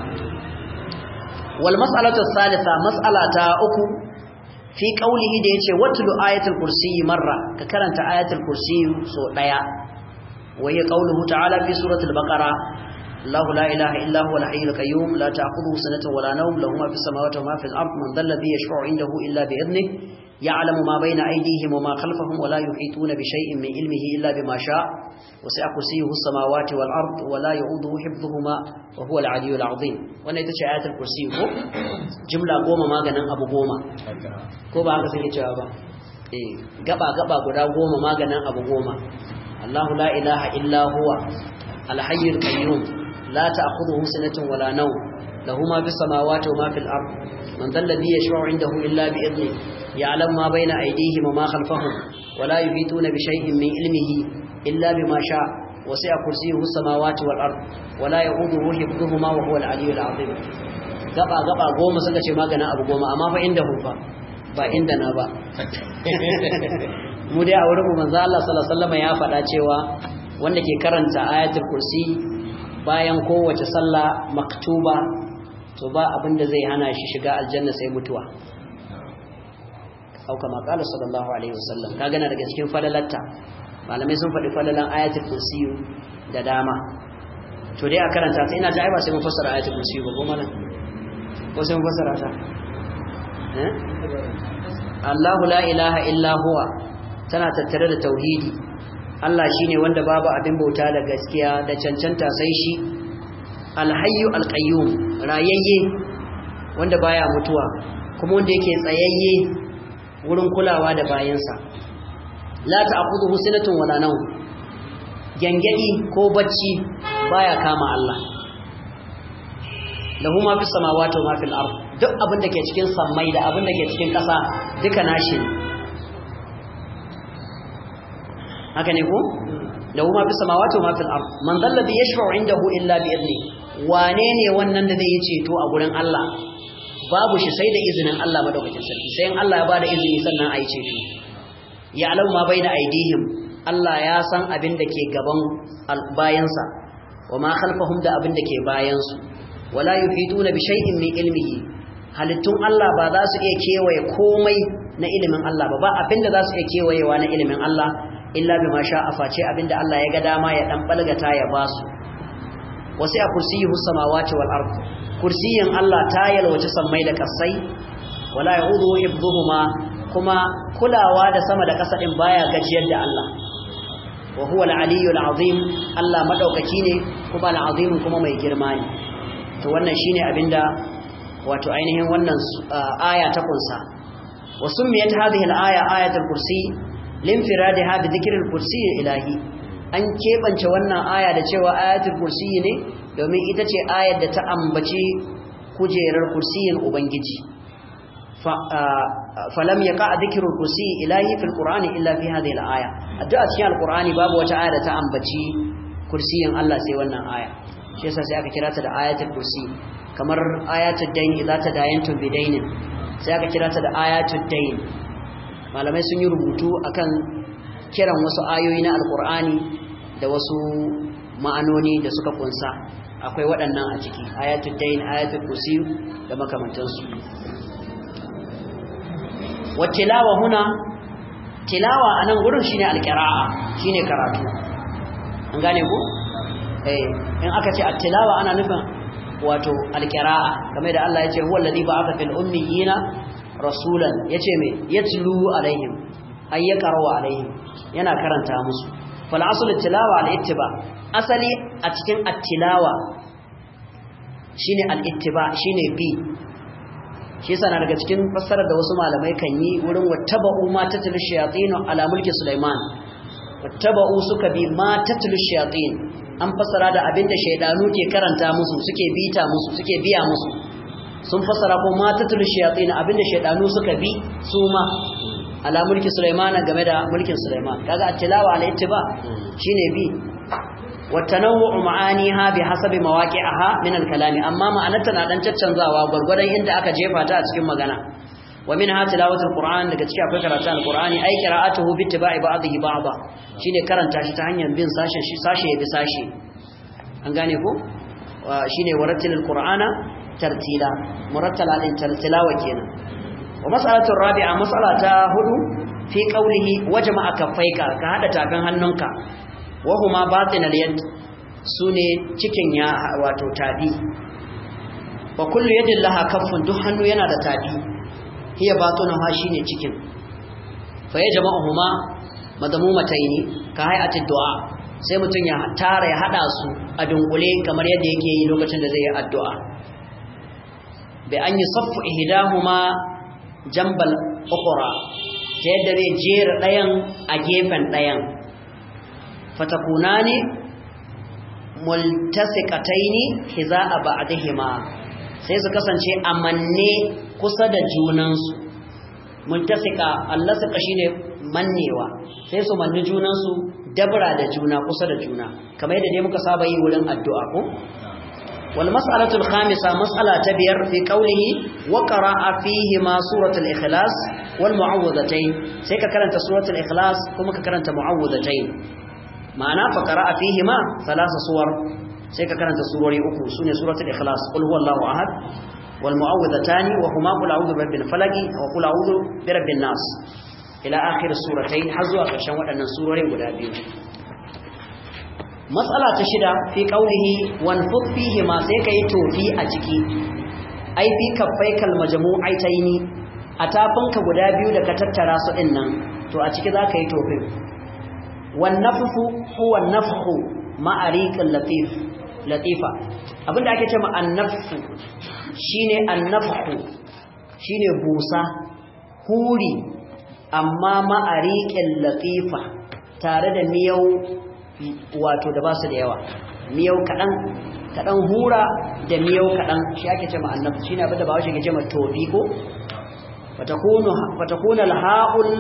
wal mas'alatu thalitha mas'alata uku fi qawlihi da yace watlu ayatul kursi marra ka karanta ayatul kursi so daya wa hiya qawluhu ta'ala fi suratul baqara الله لا إله إلا هو الحي القيوم لا تأخذه سنة ولا نوم له ما في السماوات وما في الأرض من ذا الذي يشفع عنده إلا بإذنه يعلم ما بين أيديهم وما خلفهم ولا يحيطون بشيء من علمه إلا بما شاء وسع كرسيه السماوات والأرض ولا يعوده حفظهما وهو العلي العظيم وانا يتشى آيات الكرسي هو جملة قوما ما قنا أبو قوما كوبا هكذا سيكي جوابا إيه قبا قبا قدا قوما ما قنا أبو قوما الله لا إله إلا هو الحي القيوم لا تأخذه سنة ولا نوم له ما في السماوات وما في الأرض من ذا الذي يشفع عنده إلا بإذنه يعلم ما بين أيديهم وما خلفهم ولا يحيطون بشيء من علمه إلا بما شاء وسع كرسيه السماوات والأرض ولا يؤوده حفظهما وهو العلي العظيم gaba gaba goma suka ce magana abu goma amma fa inda hu fa ba inda na ba mu dai a wurin manzo Allah sallallahu alaihi wasallam ya faɗa cewa wanda ke karanta ayatul kursi bayan kowace sallah maktuba to ba abin da zai hana shi shiga aljanna sai mutuwa auka maqala sallallahu alaihi wasallam ka gana daga cikin falalatta malamai sun faɗi falalan ayatul kursi da dama to dai a karanta ta ina ji ai ba sai mun fassara ayatul kursi ba ko mana ko sai mun fassara ta eh Allahu la ilaha illa huwa tana tattare da tauhidi Allah shine wanda babu abin bauta da gaskiya da cancanta sai shi alhayyu alqayyum rayayye wanda baya mutuwa kuma wanda yake tsayayye wurin kulawa da bayansa la ta'khudhuhu sinatun wala nawm gangadi ko bacci baya kama Allah lahu ma fis samawati wa ma fil ard duk abin da ke cikin sammai da abin da ke cikin ƙasa duka nashi haka ne ko lahu ma fis samawati wa ma fil ard man dhal ladhi yashfa'u indahu illa bi idni wane ne wannan da zai yi ceto a gurin Allah babu shi sai da izinin Allah madaukakin sarki sai in Allah ya bada izini sannan a yi ceto ya alamu ma bai da aidihim Allah ya san abin da ke gaban bayansa wa ma khalfahum da abin da ke bayansu wala yuhituna bi shay'in min ilmihi halittun Allah ba za su iya kewaye komai na ilimin Allah ba ba abin da za su iya kewayewa na ilimin Allah illa bima sha'a face abin da Allah ya ga dama ya dan balgata ya basu wasi'a kursiyuhu samawati wal ard kursiyin Allah ta yalwace sammai da kasai wala ya'udu hifdhuhuma kuma kulawa da sama da ƙasa din baya gajiyar da Allah wa huwa al-aliyyul azim Allah madaukaki ne kuma al-azim kuma mai girma ne to wannan shine abinda wato ainihin wannan aya ta kunsa wa summiyat hadhihi al-aya ayatul kursi linfiradiha bi dhikril kursi ilahi an kebance wannan aya da cewa ayatul kursi ne domin ita ce ayar da ta ambaci kujerar kursiyin ubangiji falam yaqa dhikrul kursi ilahi fil qur'ani illa fi hadhihi al-aya addu'a cikin al-qur'ani babu wata aya da ta ambaci kursiyin Allah sai wannan aya shi yasa sai aka kira ta da ayatul kursi kamar ayatul dayn idza tadayantum bidainin sai aka kira ta da ayatul dayn malamai sun yi rubutu akan kiran wasu ayoyi na alqur'ani da wasu ma'anoni da suka kunsa akwai waɗannan a ciki ayatul dayn ayatul kursi da makamantansu wa tilawa huna tilawa anan gurin shine alqira'a shine karatu an gane ku eh in aka ce at-tilawa ana nufin wato alqira'a kamar da Allah ya ce huwa alladhi ba'atha fil ummiyina rasulan yace me yatlu alaihim ay yaqra'u alaihim yana karanta musu fal aslu at-tilawa al-ittiba asali a cikin at-tilawa shine al-ittiba shine bi shi yasa na daga cikin fassarar da wasu malamai kan yi wurin wattaba'u ma tatul shayatin ala mulki Sulaiman wattaba'u suka bi ma tatul shayatin an fassara da abinda shaydanu ke karanta musu suke bita musu suke biya musu sun fassara ko ma tatul shayatin abinda shaydanu suka bi su ma ala mulki Sulaiman game da mulkin Sulaiman kaga at-tilawa ala ittiba shine bi والتنوع معانيها بحسب مواقعها من الكلام اما معناتها na dan caccanzawa gurgurdan inda aka jefa ta a cikin magana wa minha tilawatul qur'an daga cikin akwai karatun alqur'ani ay qira'atuhu bi ittiba'i ba'dihi ba'da shine karanta shi ta hanyar bin sashen shi sashe ya bi sashe an gane ko shine warattilul qur'ana tartila murattala din tartilawa kenan wa mas'alatu rabi'a mas'alata hudu fi qawlihi wajma'a kaffaika ka hada tafin hannunka wahuma batinal yad sune cikin ya wato tabi wa kullu yadin laha kaffun duk hannu yana da tabi hiya batunaha shine cikin fa yajma'uhuma madmumataini ka hay'atid du'a sai mutun ya tara ya hada su a dunkule kamar yadda yake yi lokacin da zai yi addu'a bi an yusaffu ihdahuma jambal ukhra ta yadda zai jera dayan a gefen dayan fatakunani multasiqataini hiza'a ba'dihima sai su kasance amanne kusa da junansu multasiqa allasqa shine mannewa sai su manni junansu dabra da juna kusa da juna kamar yadda dai muka saba yi wurin addu'a ko wal mas'alatu al khamisa mas'ala ta biyar fi qawlihi wa qara'a fihi ma suratul ikhlas wal mu'awwidhatayn sai ka karanta suratul ikhlas kuma ka karanta mu'awwidhatayn ma'ana fa qara'a fihi ma thalatha suwar sai ka karanta surori uku sune suratul ikhlas qul huwallahu ahad wal mu'awwidhatani wa huma qul a'udhu birabbil falaq wa qul a'udhu birabbin nas ila akhir suratayn har zuwa ƙarshen waɗannan surorin guda biyu matsala ta shida fi qaulihi wanfud fihi ma sai kai tofi a ciki ai fi kaffaikal majmu'aitaini a tafinka guda biyu da ka tattara su din nan to a ciki za ka yi tofin والنفخ هو النفخ مع ريق اللطيف لطيفة abinda ake cewa annafsu shine annafhu shine busa huri amma ma'ariqil latifa tare da miyau wato da basu da yawa miyau kadan kadan hura da miyau kadan shi ake cewa annafsu shine abinda ba shi ke cewa tofi ko fatakunu fatakuna alha'ul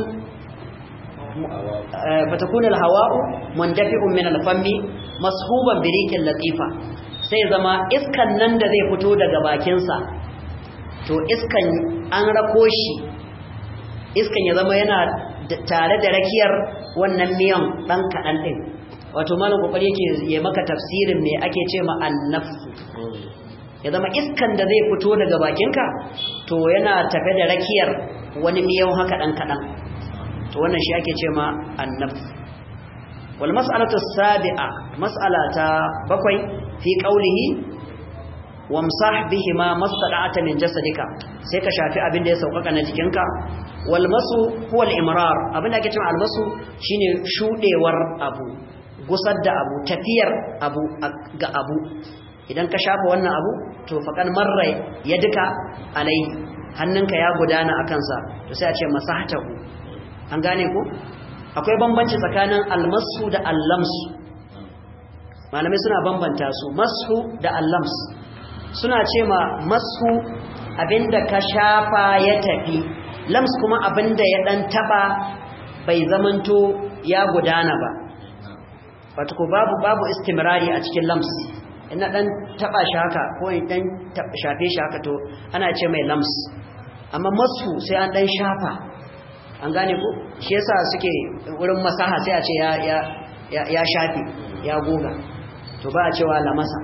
فتكون الهواء مندفع من الفم مسحوبا بريق لطيفه sai zama iskan nan da zai fito daga bakinsa to iskan an rako shi iskan ya zama yana tare da rakiyar wannan miyan dan kaɗan ɗin wato malam kokari yake ya maka tafsirin me ake ce ma annafsu ya zama iskan da zai fito daga bakinka to yana tafe da rakiyar wani miyan haka ɗan kaɗan to wannan shi ake ce ma annab wal mas'alatu sabi'a mas'alata bakwai fi qawlihi wamsah bihima mastada'ata min jasadika sai ka shafi abin da ya saukaka na jikinka wal masu huwa al imrar abin da ake cewa al masu shine shudewar abu gusar da abu tafiyar abu ga abu idan ka shafa wannan abu to faqad marra yadika alai hannunka ya gudana akan sa to sai a ce masahtahu an gane ko akwai bambanci tsakanin almasu da allamsu malamai suna bambanta su masu da allams suna ce ma masu abinda ka shafa ya tafi lams kuma abinda ya dan taba bai zamanto ya gudana ba wato ko babu babu istimrari a cikin lams ina dan taba shi haka ko in dan shafe shi haka to ana ce mai lams amma masu sai an dan shafa an gane ko shi yasa suke wurin masaha sai a ce ya ya ya shafi ya goga to ba a cewa lamasa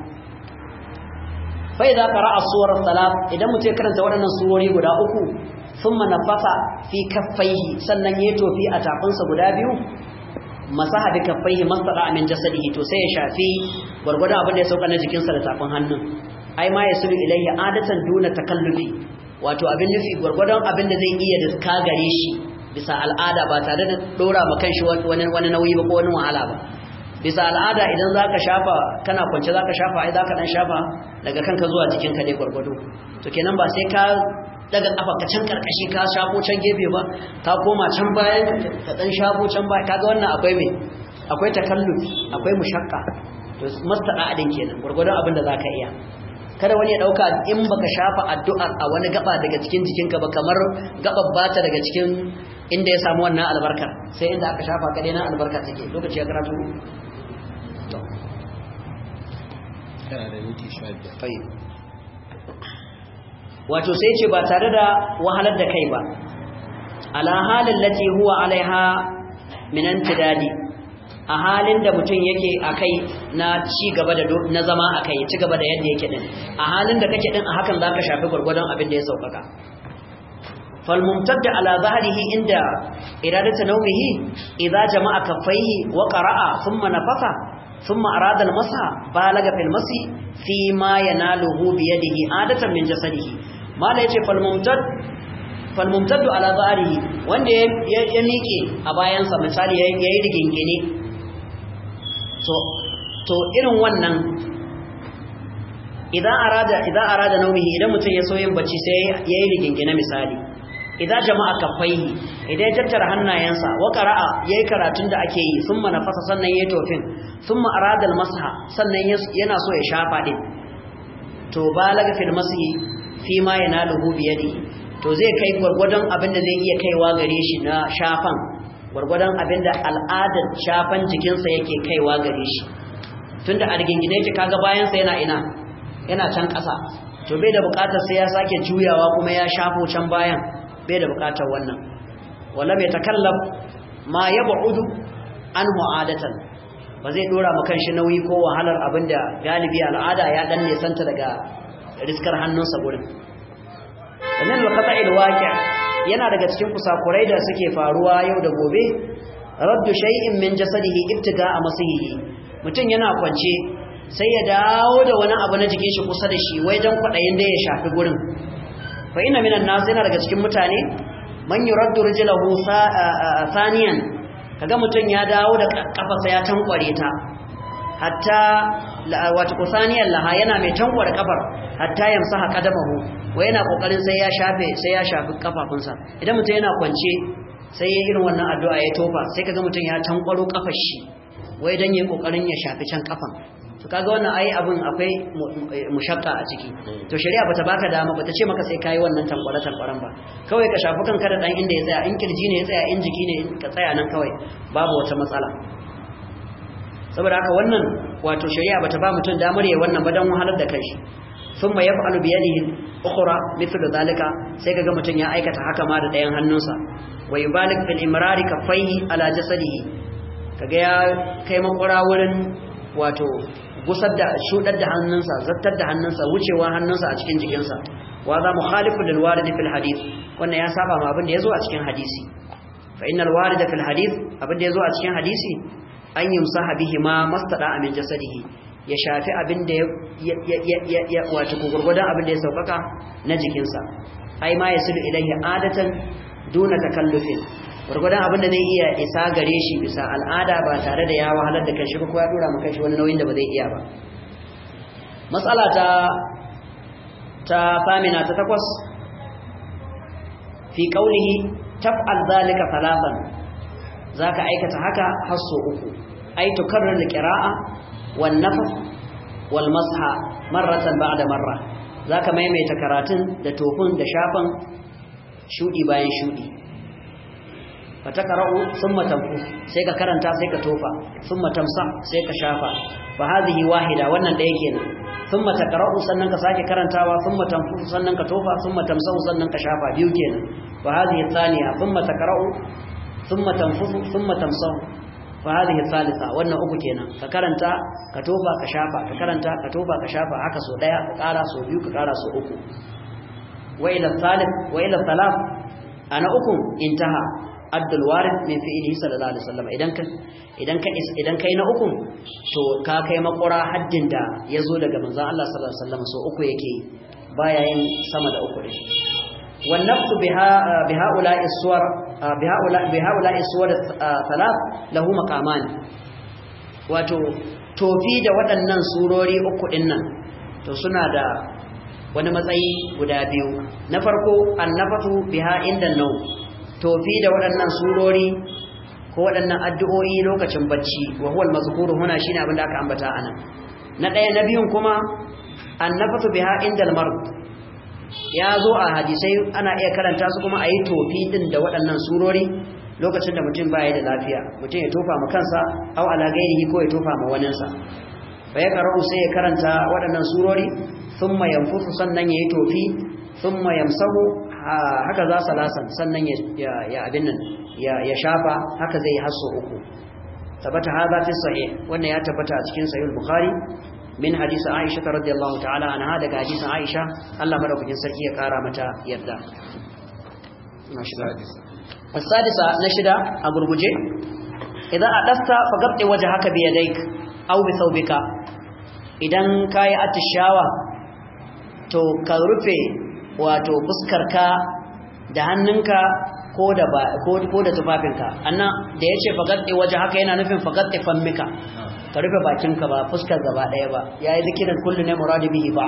fa idza qara'a suwar salat idan mutum ya karanta waɗannan surori guda uku thumma nafasa fi kaffaihi sannan ya tofi a tafinsa guda biyu masaha bi kaffaihi masara min jasadihi to sai ya shafi gurgurdan abin da ya sauka na jikinsa da tafin hannun ai ma yasulu ilayhi adatan duna takallufi wato abin nufi gurgurdan abin da zai iya da ka gare shi bisa al'ada ba tare da dora ma kanshi wani wani nauyi ba ko wani wahala ba bisa al'ada idan zaka shafa kana kwance zaka shafa ai zaka dan shafa daga kanka zuwa jikinka dai gurgudu to kenan ba sai ka daga kafa ka can karkashi ka shafo can gefe ba ka koma can bayan ka dan shafo can baya kaga wannan akwai me akwai takalluf akwai mushakka to mastada adin kenan gurgurdan abin da zaka iya kada wani ya dauka in baka shafa addu'ar a wani gaba daga cikin jikinka ba kamar gabar bata daga cikin inda ya samu wannan albarkar sai inda aka shafa kadai na albarka take lokaci ya karatu to kana da minti 15 tayyib wato sai ce ba tare da wahalar da kai ba ala halin lati huwa alaiha min antidadi a halin da mutum yake akai na ci gaba da na zama akai ci gaba da yadda yake din a halin da kake din a hakan zaka shafi gurgurdan abin da ya saukaka fal mumtadda ala zahrihi inda iradatu nawmihi idza jama'a kaffaihi wa qara'a thumma nafasa thumma arada al-masa balaga fil masi fi ma yanaluhu bi yadihi adatan min jasadihi mala yace fal mumtad fal mumtaddu ala zahrihi wanda ya miƙe a bayansa misali yayi rigingine to to irin wannan idan arada idan arada naumihi idan mutum ya so yin bacci sai yayi rigingine misali idan jama'a kafaihi idan ya tattara hannayensa wa qara'a yayi karatun da ake yi thumma nafasa sannan yayi tofin thumma arada al-masha sannan yana so ya shafa din to balaga fil masih fi ma yanaluhu bi yadihi to zai kai gurgurdan abin da zai iya kaiwa gare shi na shafan gurgurdan abin da al'adar shafan jikinsa yake kaiwa gare shi tunda a rigingine yake kaga bayansa yana ina yana can ƙasa to bai da buƙatar sai ya sake juyawa kuma ya shafo can bayan bai da buƙatar wannan wala mai takallaf ma yab'udu anhu adatan ba zai dora ma kanshi nauyi ko wahalar abinda galibi al'ada ya dan nesanta daga riskar hannunsa gurin wannan al-qata'il waqi' yana daga cikin kusakurai da suke faruwa yau da gobe raddu shay'in min jasadihi ibtida'a masihi mutum yana kwance sai ya dawo da wani abu na jikin shi kusa da shi wai dan kwadayin da ya shafi gurin fa inna minan nas yana daga cikin mutane man yuraddu rijlahu thaniyan kaga mutum ya dawo da kafarsa ya tankware ta hatta wato kusaniyan laha yana mai tankware kafar hatta yamsaha qadamahu wai yana kokarin sai ya shafe sai ya shafi kafafunsa idan mutum yana kwance sai ya irin wannan addu'a ya tofa sai kaga mutum ya tankwaro kafar shi wai dan yayin kokarin ya shafi can kafan to kaga wannan ai abin akwai mushakka a ciki to shari'a bata baka dama bata ce maka sai kai wannan tankwara tankwaran ba kawai ka shafi kanka da dan inda ya tsaya in kirji ne ya tsaya in jiki ne ka tsaya nan kawai babu wata matsala saboda haka wannan wato shari'a bata ba mutum damar yayin wannan ba dan wahalar da kanshi thumma yaf'alu bi yadihi ukhra mithlu dhalika sai kaga mutum ya aikata haka ma da ɗayan hannunsa wa yubalik fil imrari kaffaihi ala jasadihi kaga ya kai makura wurin wato gusar da shudar da hannunsa zattar da hannunsa wucewa hannunsa a cikin jikinsa wa za mukhalifu lil warid fil hadith wannan ya saba ma abin da yazo a cikin hadisi fa innal warid fil hadith abin da yazo a cikin hadisi an yumsaha bihi ma mastada min jasadihi ya shafi abin da ya ya wato gurgurdan abin da ya saukaka na jikinsa ai ma yasilu ilaihi adatan duna takallufin gurgudan abin da zai iya isa gare shi bisa al'ada ba tare da ya wahalar da kanshi ba ko ya dora maka shi wani nauyin da ba zai iya ba matsala ta ta famina ta takwas fi qaulihi taf'al zalika thalathan zaka aikata haka har so uku ai tukarrir alqira'a wan nafs wal masha marratan ba'da marra zaka maimaita karatun da tofin da shafan shudi bayan shudi fatakara'u thumma tanfus sai ka karanta sai ka tofa thumma tamsa sai ka shafa fa hadhihi wahida wannan da yake nan thumma takara'u sannan ka sake karantawa thumma tanfus sannan ka tofa thumma tamsa sannan ka shafa biyu kenan fa hadhihi thaniya thumma takara'u thumma tanfus thumma tamsa fa hadhihi thalitha wannan uku kenan ka karanta ka tofa ka shafa ka karanta ka tofa ka shafa haka so daya ka kara so biyu ka kara so uku wa ila thalith wa ila thalath ana uku intaha addul warid min fi'lihi sallallahu alaihi wasallam idan ka idan ka idan kai na uku to ka kai makura haddin da yazo daga manzon Allah sallallahu alaihi wasallam so uku yake baya yin sama da uku din wan nafsu biha bihaula'i suwar bihaula bihaula'i suwar thalath lahu maqaman wato tofi da waɗannan surori uku din nan to suna da wani matsayi guda biyu na farko annafatu biha inda nau tofi da waɗannan surori ko waɗannan addu'o'i lokacin bacci wa huwa al-mazkuru huna shine abin da aka ambata anan na ɗaya na biyun kuma annafatu biha inda al-mard ya zo a hadisai ana iya karanta su kuma a yi tofi din da waɗannan surori lokacin da mutum baya da lafiya mutum ya tofa ma kansa au ala gairihi ko ya tofa ma waninsa fa ya qara'u sai ya karanta waɗannan surori thumma yanfusu sannan yayi tofi thumma yamsahu haka za salasan sannan ya ya abin nan ya ya shafa haka zai hasso uku tabbata hadha fi sahih wannan ya tabbata a cikin sahih bukhari min hadisi Aisha radiyallahu ta'ala anha daga hadisin Aisha Allah madaukakin sarki ya kara mata yarda السادسة نشدة أقربجي إذا أدست فقبت وجهك بيديك أو بثوبك idan kayi atishawa to ka rufe wato fuskarka da hannunka ko da ba ko da tufafinka annan da yace fagaddi waje haka yana nufin fagaddi fammika ka rufe bakinka ba fuskar gaba daya ba yayi zikirin kullu ne muradi bihi ba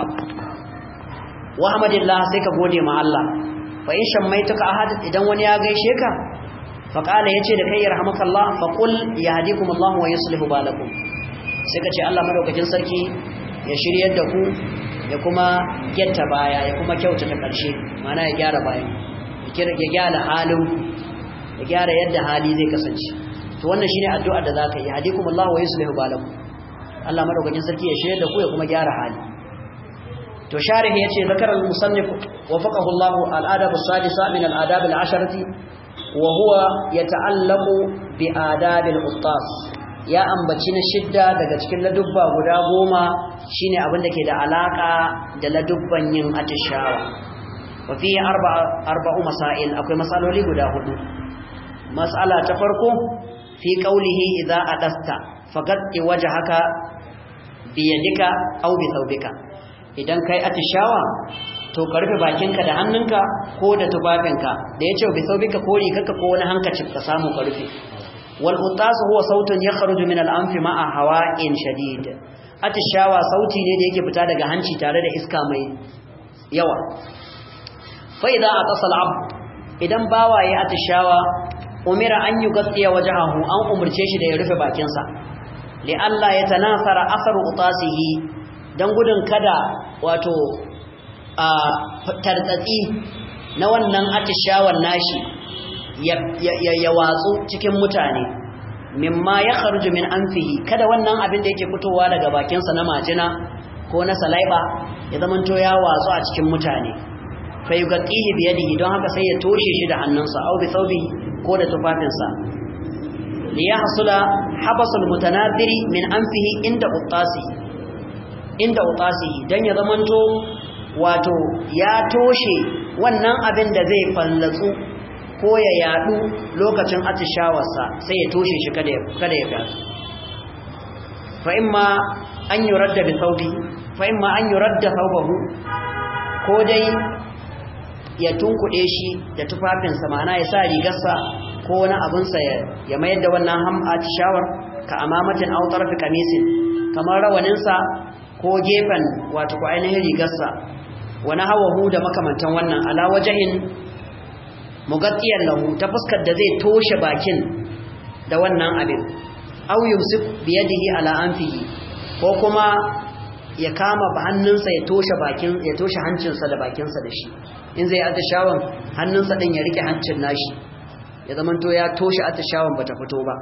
wa hamdillah sai ka gode ma Allah fa in shammaituka ahad idan wani ya gaishe ka fa qala yace da kai yarhamukallah fa qul yahdikumullah wa yuslihu balakum sai ka ce Allah madaukakin sarki ya shiryar da ku ya kuma getta baya ya kuma kyautata karshe mana ya gyara bayan ya gyara halin ya gyara yadda hali zai kasance to wannan shine addu'ar da zaka yi yahdikumullah wa yuslihu balakum Allah madaukakin sarki ya shiryar da ku ya kuma gyara hali to sharih yace zakar al-musannif wafaqahu Allah al-adab as-sadisa min al-adab al-asharati wa huwa yata'allaqu bi adab al-uttas ya ambaci na shidda daga cikin ladubba guda goma shine abin da ke da alaka da ladubban yin atishawa wa fi arba'u masail akwai masaloli guda hudu mas'ala ta farko fi qawlihi idza adasta faqad wajhaka bi yadika aw bi thawbika idan kai atishawa to ka rufe bakinka da hannunka ko da tufafinka da yace bi thawbika ko rigarka ko wani hankacin ka samu ka rufe والقطاس هو صوت يخرج من الأنف مع هواء شديد atishawa sauti ne da yake fita daga hanci tare da iska mai yawa fa idza atasal ab idan bawaye atishawa umira an yughtiya wajhahu an umurce shi da ya rufe bakin sa li alla yatanasara akharu utasihi dan gudun kada wato a tartsatsi na wannan atishawan nashi ya watsu cikin mutane mimma ya kharuju min anfihi kada wannan abin da yake fitowa daga bakinsa na majina ko na salaiba ya zamanto ya watsu a cikin mutane fa yughatihi bi yadihi don haka sai ya toshe shi da hannunsa aw bi thawbihi ko da tufafinsa li yahsula habasul mutanadiri min anfihi inda utasihi inda utasihi dan ya zamanto wato ya toshe wannan abin da zai fallatsu ko ya yadu lokacin atishawarsa sai ya toshe shi kada ya kada ya fata fa imma an yuradda bi thawbi fa imma an yuradda thawbahu ko dai ya tunkuɗe shi da tufafinsa ma'ana ya sa rigarsa ko wani abinsa ya mayar da wannan ham atishawar ka amamatin aw tarfi kamisin kamar rawaninsa ko gefen wato ko ainihin rigarsa wani hawahu da makamantan wannan ala wajahin mugattiyar lahu ta fuskar da zai toshe bakin da wannan abin aw yumsik bi yadihi ala anfihi ko kuma ya kama hannunsa ya toshe bakin ya toshe hancinsa da bakinsa da shi in zai atishawan hannunsa din ya rike hancin nashi ya zamanto ya toshe atishawan bata fito ba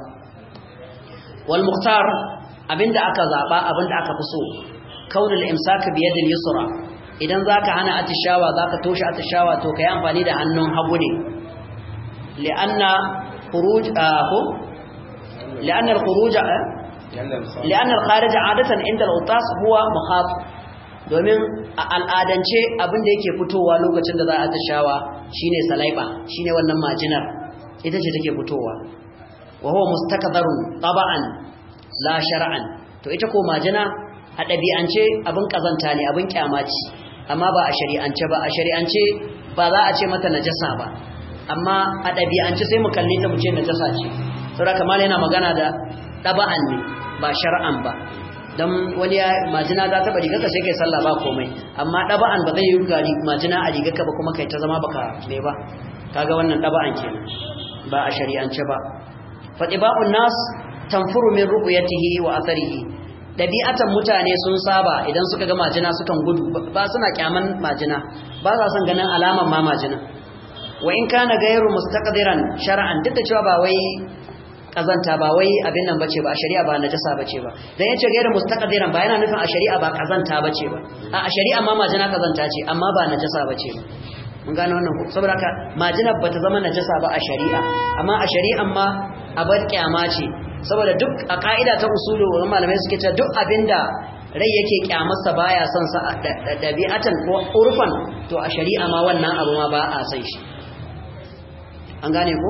wal muhtar abinda aka zaba abinda aka fi so kaunul imsak bi yadil yusra idan zaka hana atishawa zaka toshe atishawa to kai amfani da hannun hagu ne li'anna khuruj ko li'anna al-khuruj li'anna al-kharij 'adatan inda al-utas huwa mukhat domin a al'adance abin da yake fitowa lokacin da za a atishawa shine salaiba shine wannan majinar ita ce take fitowa wa huwa mustakdharun taba'an la shar'an to ita ko majina a ɗabi'ance abin kazanta ne abin kyamaci amma ba a shari'ance ba a shari'ance ba za a ce mata najasa ba amma a ɗabi'ance sai mu kalle ta mu ce najasa ce saboda kamar yana magana da ɗaba'an ne ba shar'an ba dan wani ya majina ta taba rigarka sai kai sallah ba komai amma daba'an ba zai yi gari majina a rigarka ba kuma kai ta zama baka me ba kaga wannan daba'an kenan ba a shari'ance ba fatiba'un nas tanfuru min ru'yatihi wa atharihi dabi'atan mutane sun saba idan suka ga majina sukan gudu ba suna kyaman majina ba sa son ganin alaman ma majina wa in kana gairu mustaqdiran shar'an duk da cewa ba wai kazanta ba wai abin nan bace ba a shari'a ba najasa bace ba dan yace gairu mustaqdiran ba yana nufin a shari'a ba kazanta bace ba a shari'a ma majina kazanta ce amma ba najasa bace ba mun gane wannan ko saboda haka majina bata zama najasa ba a shari'a amma a shari'an ma abar kyama ce saboda duk a ka'ida ta usulu wannan malamai suke cewa duk abinda rai yake kyamarsa baya son sa dabi'atan ko urfan to a shari'a ma wannan abu ma ba a san shi an gane ko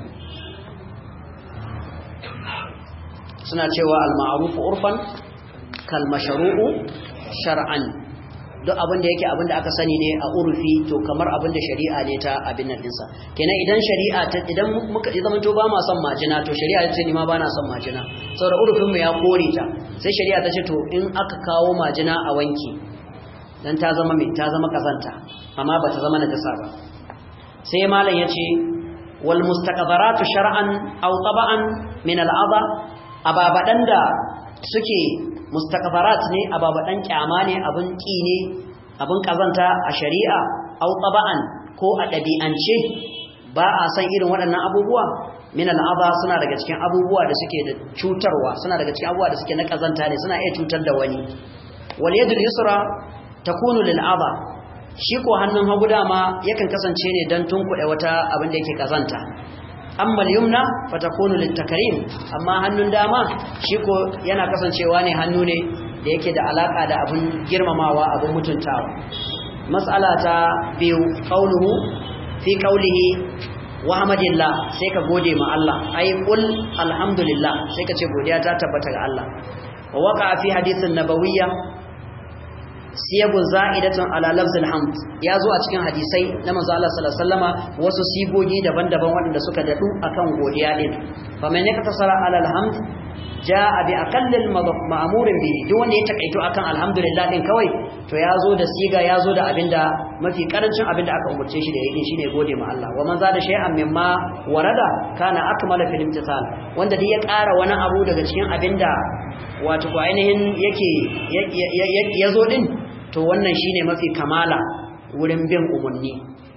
suna cewa al-ma'ruf urfan kal mashru'u shar'an duk abin da yake abin da aka sani ne a urfi to kamar abin da shari'a ne ta abin nan dinsa kenan idan shari'a ta idan muka zama to ba ma son majina to shari'a ta ce ni ma ba na son majina saboda urfin mu ya kore ta sai shari'a ta ce to in aka kawo majina a wanki dan ta zama mai ta zama kazanta amma ba ta zama najasa ba sai malam yace wal mustaqbaratu shar'an aw taba'an min al-adha ababadan da suke mustaqbarat ne ababadan kyama ne abun ki ne abun kazanta a shari'a aw taba'an ko a dabi'ance ba a san irin waɗannan abubuwa min al'adha suna daga cikin abubuwa da suke da cutarwa suna daga cikin abubuwa da suke na kazanta ne suna iya cutar da wani wal yadul yusra takunu lil adha shi ko hannun hagu dama yakan kasance ne dan tunkuɗe wata abin da yake kazanta amma al-yumna fatakunu lit-takrim amma hannun dama shi ko yana kasancewa ne hannu ne da yake da alaka da abun girmamawa abun mutuntawa mas'ala ta biyu qauluhu fi qaulihi wa hamdillah sai ka gode ma Allah ai qul alhamdulillah sai ka ce godiya ta tabbata ga Allah wa waqa fi hadithin nabawiyya siyagun za'idatun ala lafzil hamd ya zo a cikin hadisai na manzo Allah sallallahu alaihi wasallama wasu sigogi daban-daban waɗanda suka dadu akan godiya din fa man yaktasara ala alhamd jaa bi aqallil ma'murin bihi duk wanda ya takaito akan alhamdulillah din kawai to ya zo da siga ya zo da abinda mafi karancin abinda aka umurce shi da yake shine gode ma Allah wa man zada shay'an mimma warada kana akmala fil imtithal wanda duk ya ƙara wani abu daga cikin abinda wato ko ainihin yake ya zo din to wannan shine mafi kamala wurin bin umarni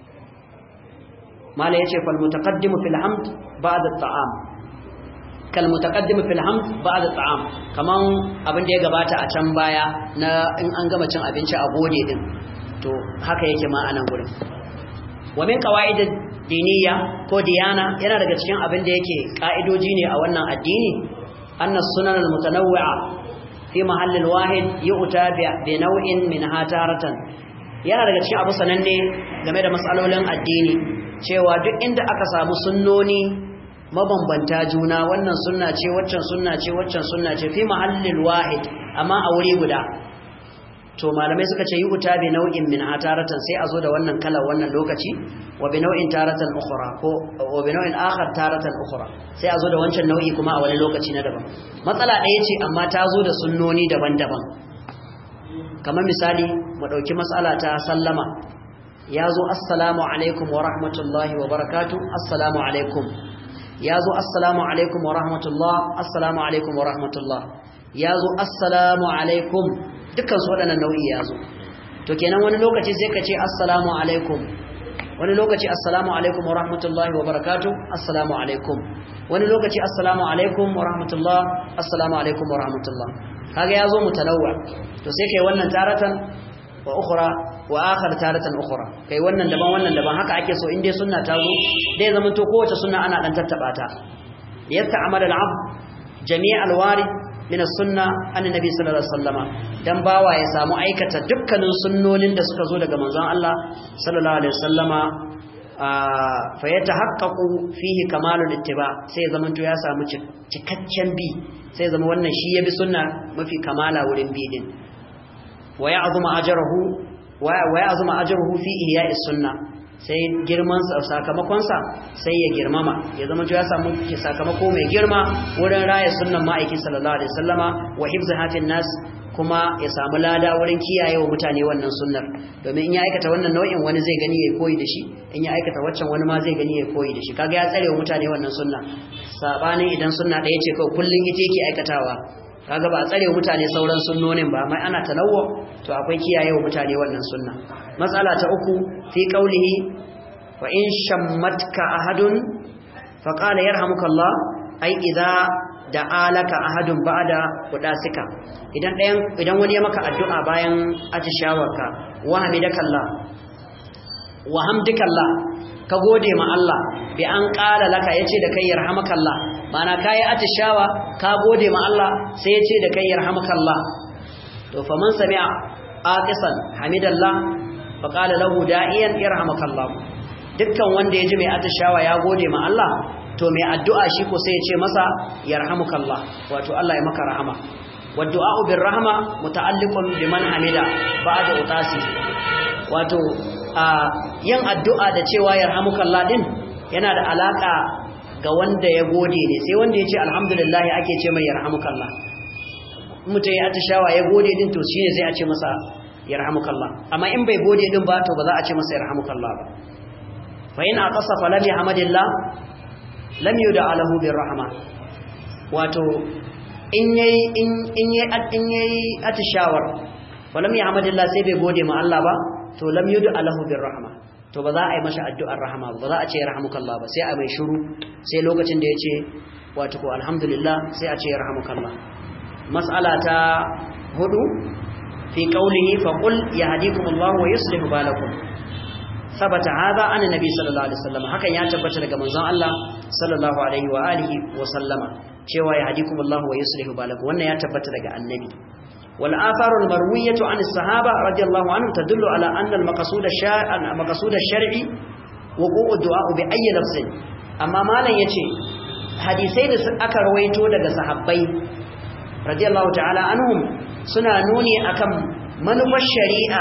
mala yace fal mutaqaddimu fil hamd ba'da at'am kal mutaqaddimu fil hamd ba'da at'am kaman abin da ya gabata a can baya na in an gama cin abinci a gode din to haka yake ma anan gurin wa min qawaid diniya ko diyana yana daga cikin abin da yake ka'idoji ne a wannan addini anna sunan al mutanawwi'a fi mahallin wahid yu'ta bi naw'in min hataratan yana daga cikin abu sananne game da matsalolin addini cewa duk inda aka samu sunnoni mabambanta juna wannan sunna ce waccan sunna ce waccan sunna ce fi mahallin wahid amma a wuri guda to malamai suka ce yu'ta bi naw'in min hataratan sai a zo da wannan kala wannan lokaci wa bi naw'in taratan ukhra ko wa bi naw'in akhar taratan ukhra sai a zo da wancan nau'i kuma a wani lokaci na daban matsala ɗaya ce amma ta zo da sunnoni daban-daban kamar misali mu ɗauki matsala ta sallama ya zo assalamu alaikum wa rahmatullahi wa barakatu assalamu alaikum ya zo assalamu alaikum wa rahmatullah assalamu alaikum wa rahmatullah ya zo assalamu alaikum dukkan su waɗannan nau'i ya zo to kenan wani lokaci sai ka ce assalamu alaikum wani lokaci assalamu alaikum wa rahmatullahi wa barakatu assalamu alaikum wani lokaci assalamu alaikum wa rahmatullah assalamu alaikum wa rahmatullah kaga ya zo mutalawwa to sai kai wannan taratan wa ukhra wa akhar taratan ukhra kai wannan daban wannan daban haka ake so in dai sunna ta zo dai zaman to kowace sunna ana dan tattaba ta yasta'mal al-'abd jami' al-warid min as-sunna annabi sallallahu alaihi wasallama dan bawa ya samu aikata dukkanin sunnonin da suka zo daga manzon Allah sallallahu alaihi wasallama fa yatahaqqaqu fihi kamalul ittiba sai zaman to ya samu cikakken bi sai zama wannan shi ya bi sunna mafi kamala wurin bi din wa ya'zuma ajruhu wa ya'zuma ajruhu fi ihya'i sunna sai girman sakamakonsa sai ya girmama ya zama ya samu sakamako mai girma wurin raya sunnan ma'aikin sallallahu alaihi wasallama wa hifz hafin nas kuma ya samu lada wurin kiyaye wa mutane wannan sunnar domin in ya aikata wannan nau'in wani zai gani ya koyi da shi in ya aikata waccan wani ma zai gani ya koyi da shi kaga ya tsare wa mutane wannan sunna sabanin idan sunna ɗaya ce kawai kullun ita yake aikatawa kaga ba a tsare wa mutane sauran sunnonin ba mai ana tanawwu to akwai kiyaye wa mutane wannan sunna matsala ta uku fi qaulihi wa in shammatka ahadun fa qala yarhamukallah ai idza da'alaka ahadun ba'da qudasika idan ɗayan idan wani ya maka addu'a bayan atishawarka wa hamidakallah wa hamdikallah ka gode ma Allah bi an qala laka yace da kai yarhamakallah mana kai atishawa ka gode ma Allah sai yace da kai yarhamakallah to faman sami'a aqisan hamidallah fa qala lahu da'iyan yarhamakallah dukkan wanda yaji mai atishawa ya gode ma Allah to mai addu'a shi ko sai ya ce masa yarhamukallah wato Allah ya maka rahama waddu'a bir rahma muta'alliqun biman hamida ba'da utasi wato yin addu'a da cewa yarhamukallah din yana da alaka ga wanda ya gode ne sai wanda ya ce alhamdulillah ake ce mai yarhamukallah mutum ya atishawa ya gode din to shine sai a ce masa yarhamukallah amma in bai gode din ba to ba za a ce masa yarhamukallah ba fa in aqasa falam yahmadillah lam yuda lahu birrahma wato in yayi in in yayi in yayi atishawar falam yahmadillah sai bai gode ma Allah ba to lam yuda lahu birrahma to ba za a yi masa addu'ar rahama ba za a ce rahmukallah ba sai a mai shiru sai lokacin da yace wato ko alhamdulillah sai a ce rahmukallah mas'ala ta hudu fi qawlihi fa qul yahdikumullahu wa yuslihu balakum sabata hada an nabi sallallahu alaihi wasallam hakan ya tabbata daga manzon Allah sallallahu alaihi wa alihi wa sallama cewa ya hadikumullahu wa yuslihu balakum wannan ya tabbata daga annabi wal atharul marwiyatu an as-sahaba radiyallahu anhum tadullu ala anna al-maqsud ash-shar'i maqsud ash-shar'i wuqu'u du'a bi ayyi lafzin amma malan yace hadisai da aka rawaito daga sahabbai radiyallahu ta'ala anhum suna nuni akan manufar shari'a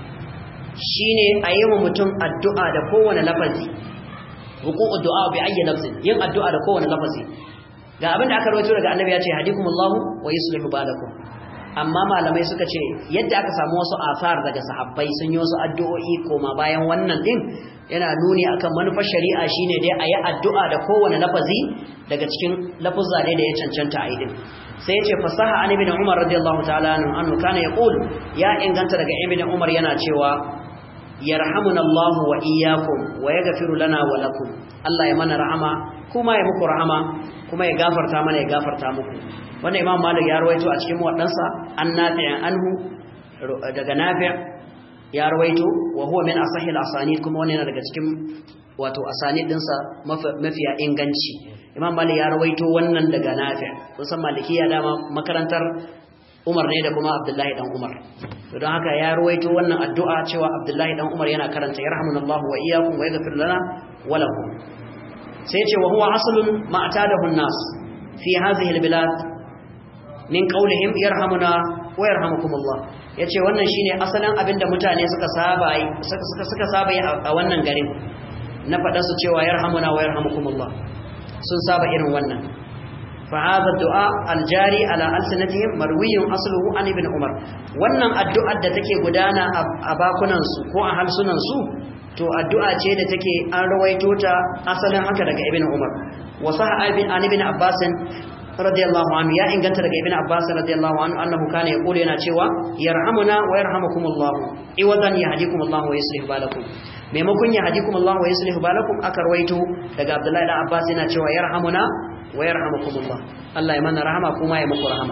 shine a yi wa mutum addu'a da kowane lafazi hukuku du'a bi ayyi lafzin yin addu'a da kowane lafazi ga abin da aka rawaito daga annabi ya ce hadikumullahu wa yuslihu balakum amma malamai suka ce yadda aka samu wasu asar daga sahabbai sun yi wasu addu'o'i koma bayan wannan din yana nuni akan manufar shari'a shine dai a yi addu'a da kowane lafazi daga cikin lafuzza ne da ya cancanta a yi din sai ya ce fasaha an ibn umar radiyallahu ta'ala anhu kana yaqul ya inganta daga ibn umar yana cewa yarhamuna Allah wa iyyakum wa yaghfiru lana wa lakum Allah ya mana rahama kuma ya muku rahama kuma ya gafarta mana ya gafarta muku wannan Imam Malik ya rawaito a cikin wadansa an nafi' anhu daga nafi' ya rawaito wa huwa min asahil asanid kuma wannan yana daga cikin wato asanid dinsa mafiya inganci Imam Malik ya rawaito wannan daga nafi' kusan malikiya dama makarantar Umar ne da kuma Abdullahi dan Umar to don haka ya ruwaito wannan addu'a cewa Abdullahi dan Umar yana karanta yarhamunallahu wa iyyakum wa yaghfir lana wa lakum sai ce wa huwa aslun ma atadahu an-nas fi hadhihi al-bilad min qawlihim yarhamuna wa yarhamukumullah yace wannan shine asalin abinda mutane suka saba suka suka saba a wannan garin na faɗa su cewa yarhamuna wa yarhamukumullah sun saba irin wannan فهذا الدعاء الجاري على ألسنتهم مروي أصله عن ابن عمر wannan addu'ar da take gudana a bakunan su ko a harsunan su to addu'a ce da take an rawaito ta asalin haka daga ibn Umar wa sahha ibn an ibn Abbas radiyallahu anhu ya inganta daga ibn Abbas radiyallahu anhu annahu kana yaqulu yana cewa yarhamuna wa yarhamukumullah iwadan yahdikumullah wa yuslih balakum maimakon yahdikumullah wa yuslih balakum aka rawaito daga Abdullahi dan Abbas yana cewa yarhamuna wa yarhamukumullah Allah ya mana rahama kuma ya muku rahama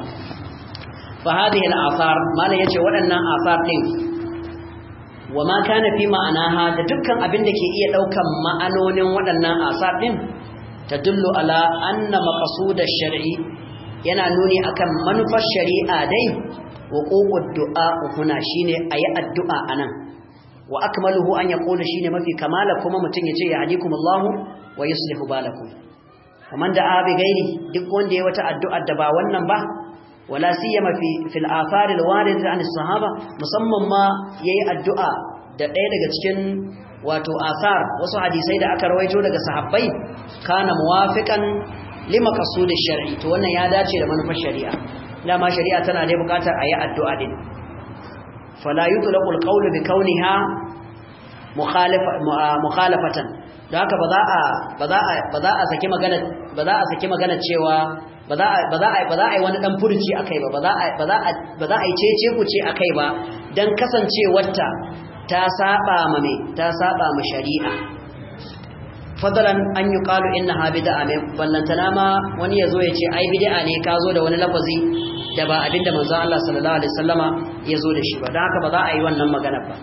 fa hadhihi al-athar malan yace waɗannan athar din wa ma kana fi ma'anaha da dukkan abin da ke iya daukan ma'anonin waɗannan athar din tadullu ala anna maqsud ash-shar'i yana nuni akan manufar shari'a dai wuqu'ud du'a huna shine ayi addu'a anan wa akmaluhu an yaqulu shine mafi kamala kuma mutun yace ya hadikumullahu wa yuslihu balakum kaman da abi gairi duk wanda ya wata addu'ar da ba wannan ba wala siyama fi fil athar al warid an sahaba musamman ma yayi addu'a da ɗaya daga cikin wato asar wasu hadisai da aka rawaito daga sahabbai kana muwafiqan lima qasudi shar'i to wannan ya dace da manufar shari'a dama shari'a tana da bukatar ayi addu'a din fala yutlaqu alqawlu bi kauniha mukhalafatan da haka ba za a ba za a ba za a saki magana ba za a saki magana cewa ba za a ba za a ba za a yi wani dan furuci akai ba ba za a ba za a ba za a yi cece ku ce akai ba dan kasancewarta ta saba ma me ta saba ma shari'a fadalan an yi qalu innaha bid'a me ballantana ma wani yazo ya ce ai bid'a ne ka zo da wani lafazi da ba abinda manzon Allah sallallahu alaihi wasallama yazo da shi ba dan haka ba za a yi wannan magana ba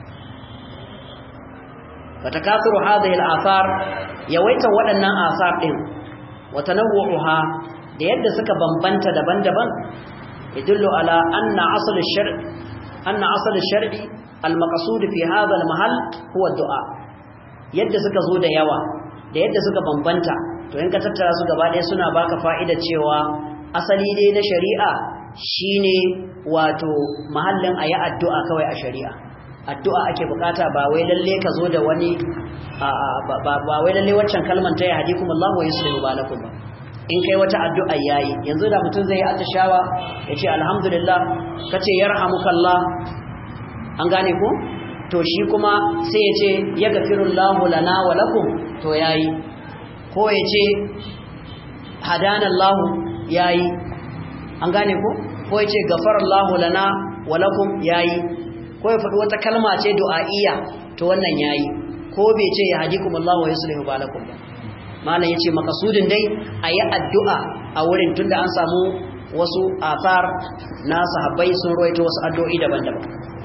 فتكاثر هذه الآثار يويت waɗannan آثار ɗin وتنوعها da yadda suka bambanta daban-daban yadullu ala anna asal ash-shar' anna asal ash-shar'i al-maqsud fi hadha al-mahall huwa ad-du'a yadda suka zo da yawa da yadda suka bambanta to in ka tattara su gaba ɗaya suna baka fa'ida cewa asali dai na shari'a shine wato mahallin ayi addu'a kawai a shari'a addu'a ake bukata ba wai lalle ka zo da wani ba wai lalle waccan kalman ta ya hadikum Allah wa yuslihu balakum ba in kai wata addu'a yayi yanzu da mutum zai yi atishawa yace alhamdulillah kace yarhamukallah an gane ko to shi kuma sai yace yaghfirullahu lana wa lakum to yayi ko yace hadanallahu yayi an gane ko ko yace ghafarallahu lana wa lakum yayi ko ya faɗi wata kalma ce du'a'iyya to wannan yayi ko bai ce ya hadikum Allah wa yuslihu balakum ba malam yace makasudin dai ayi addu'a a wurin tunda an samu wasu athar na sahabbai sun roito wasu addu'o'i daban-daban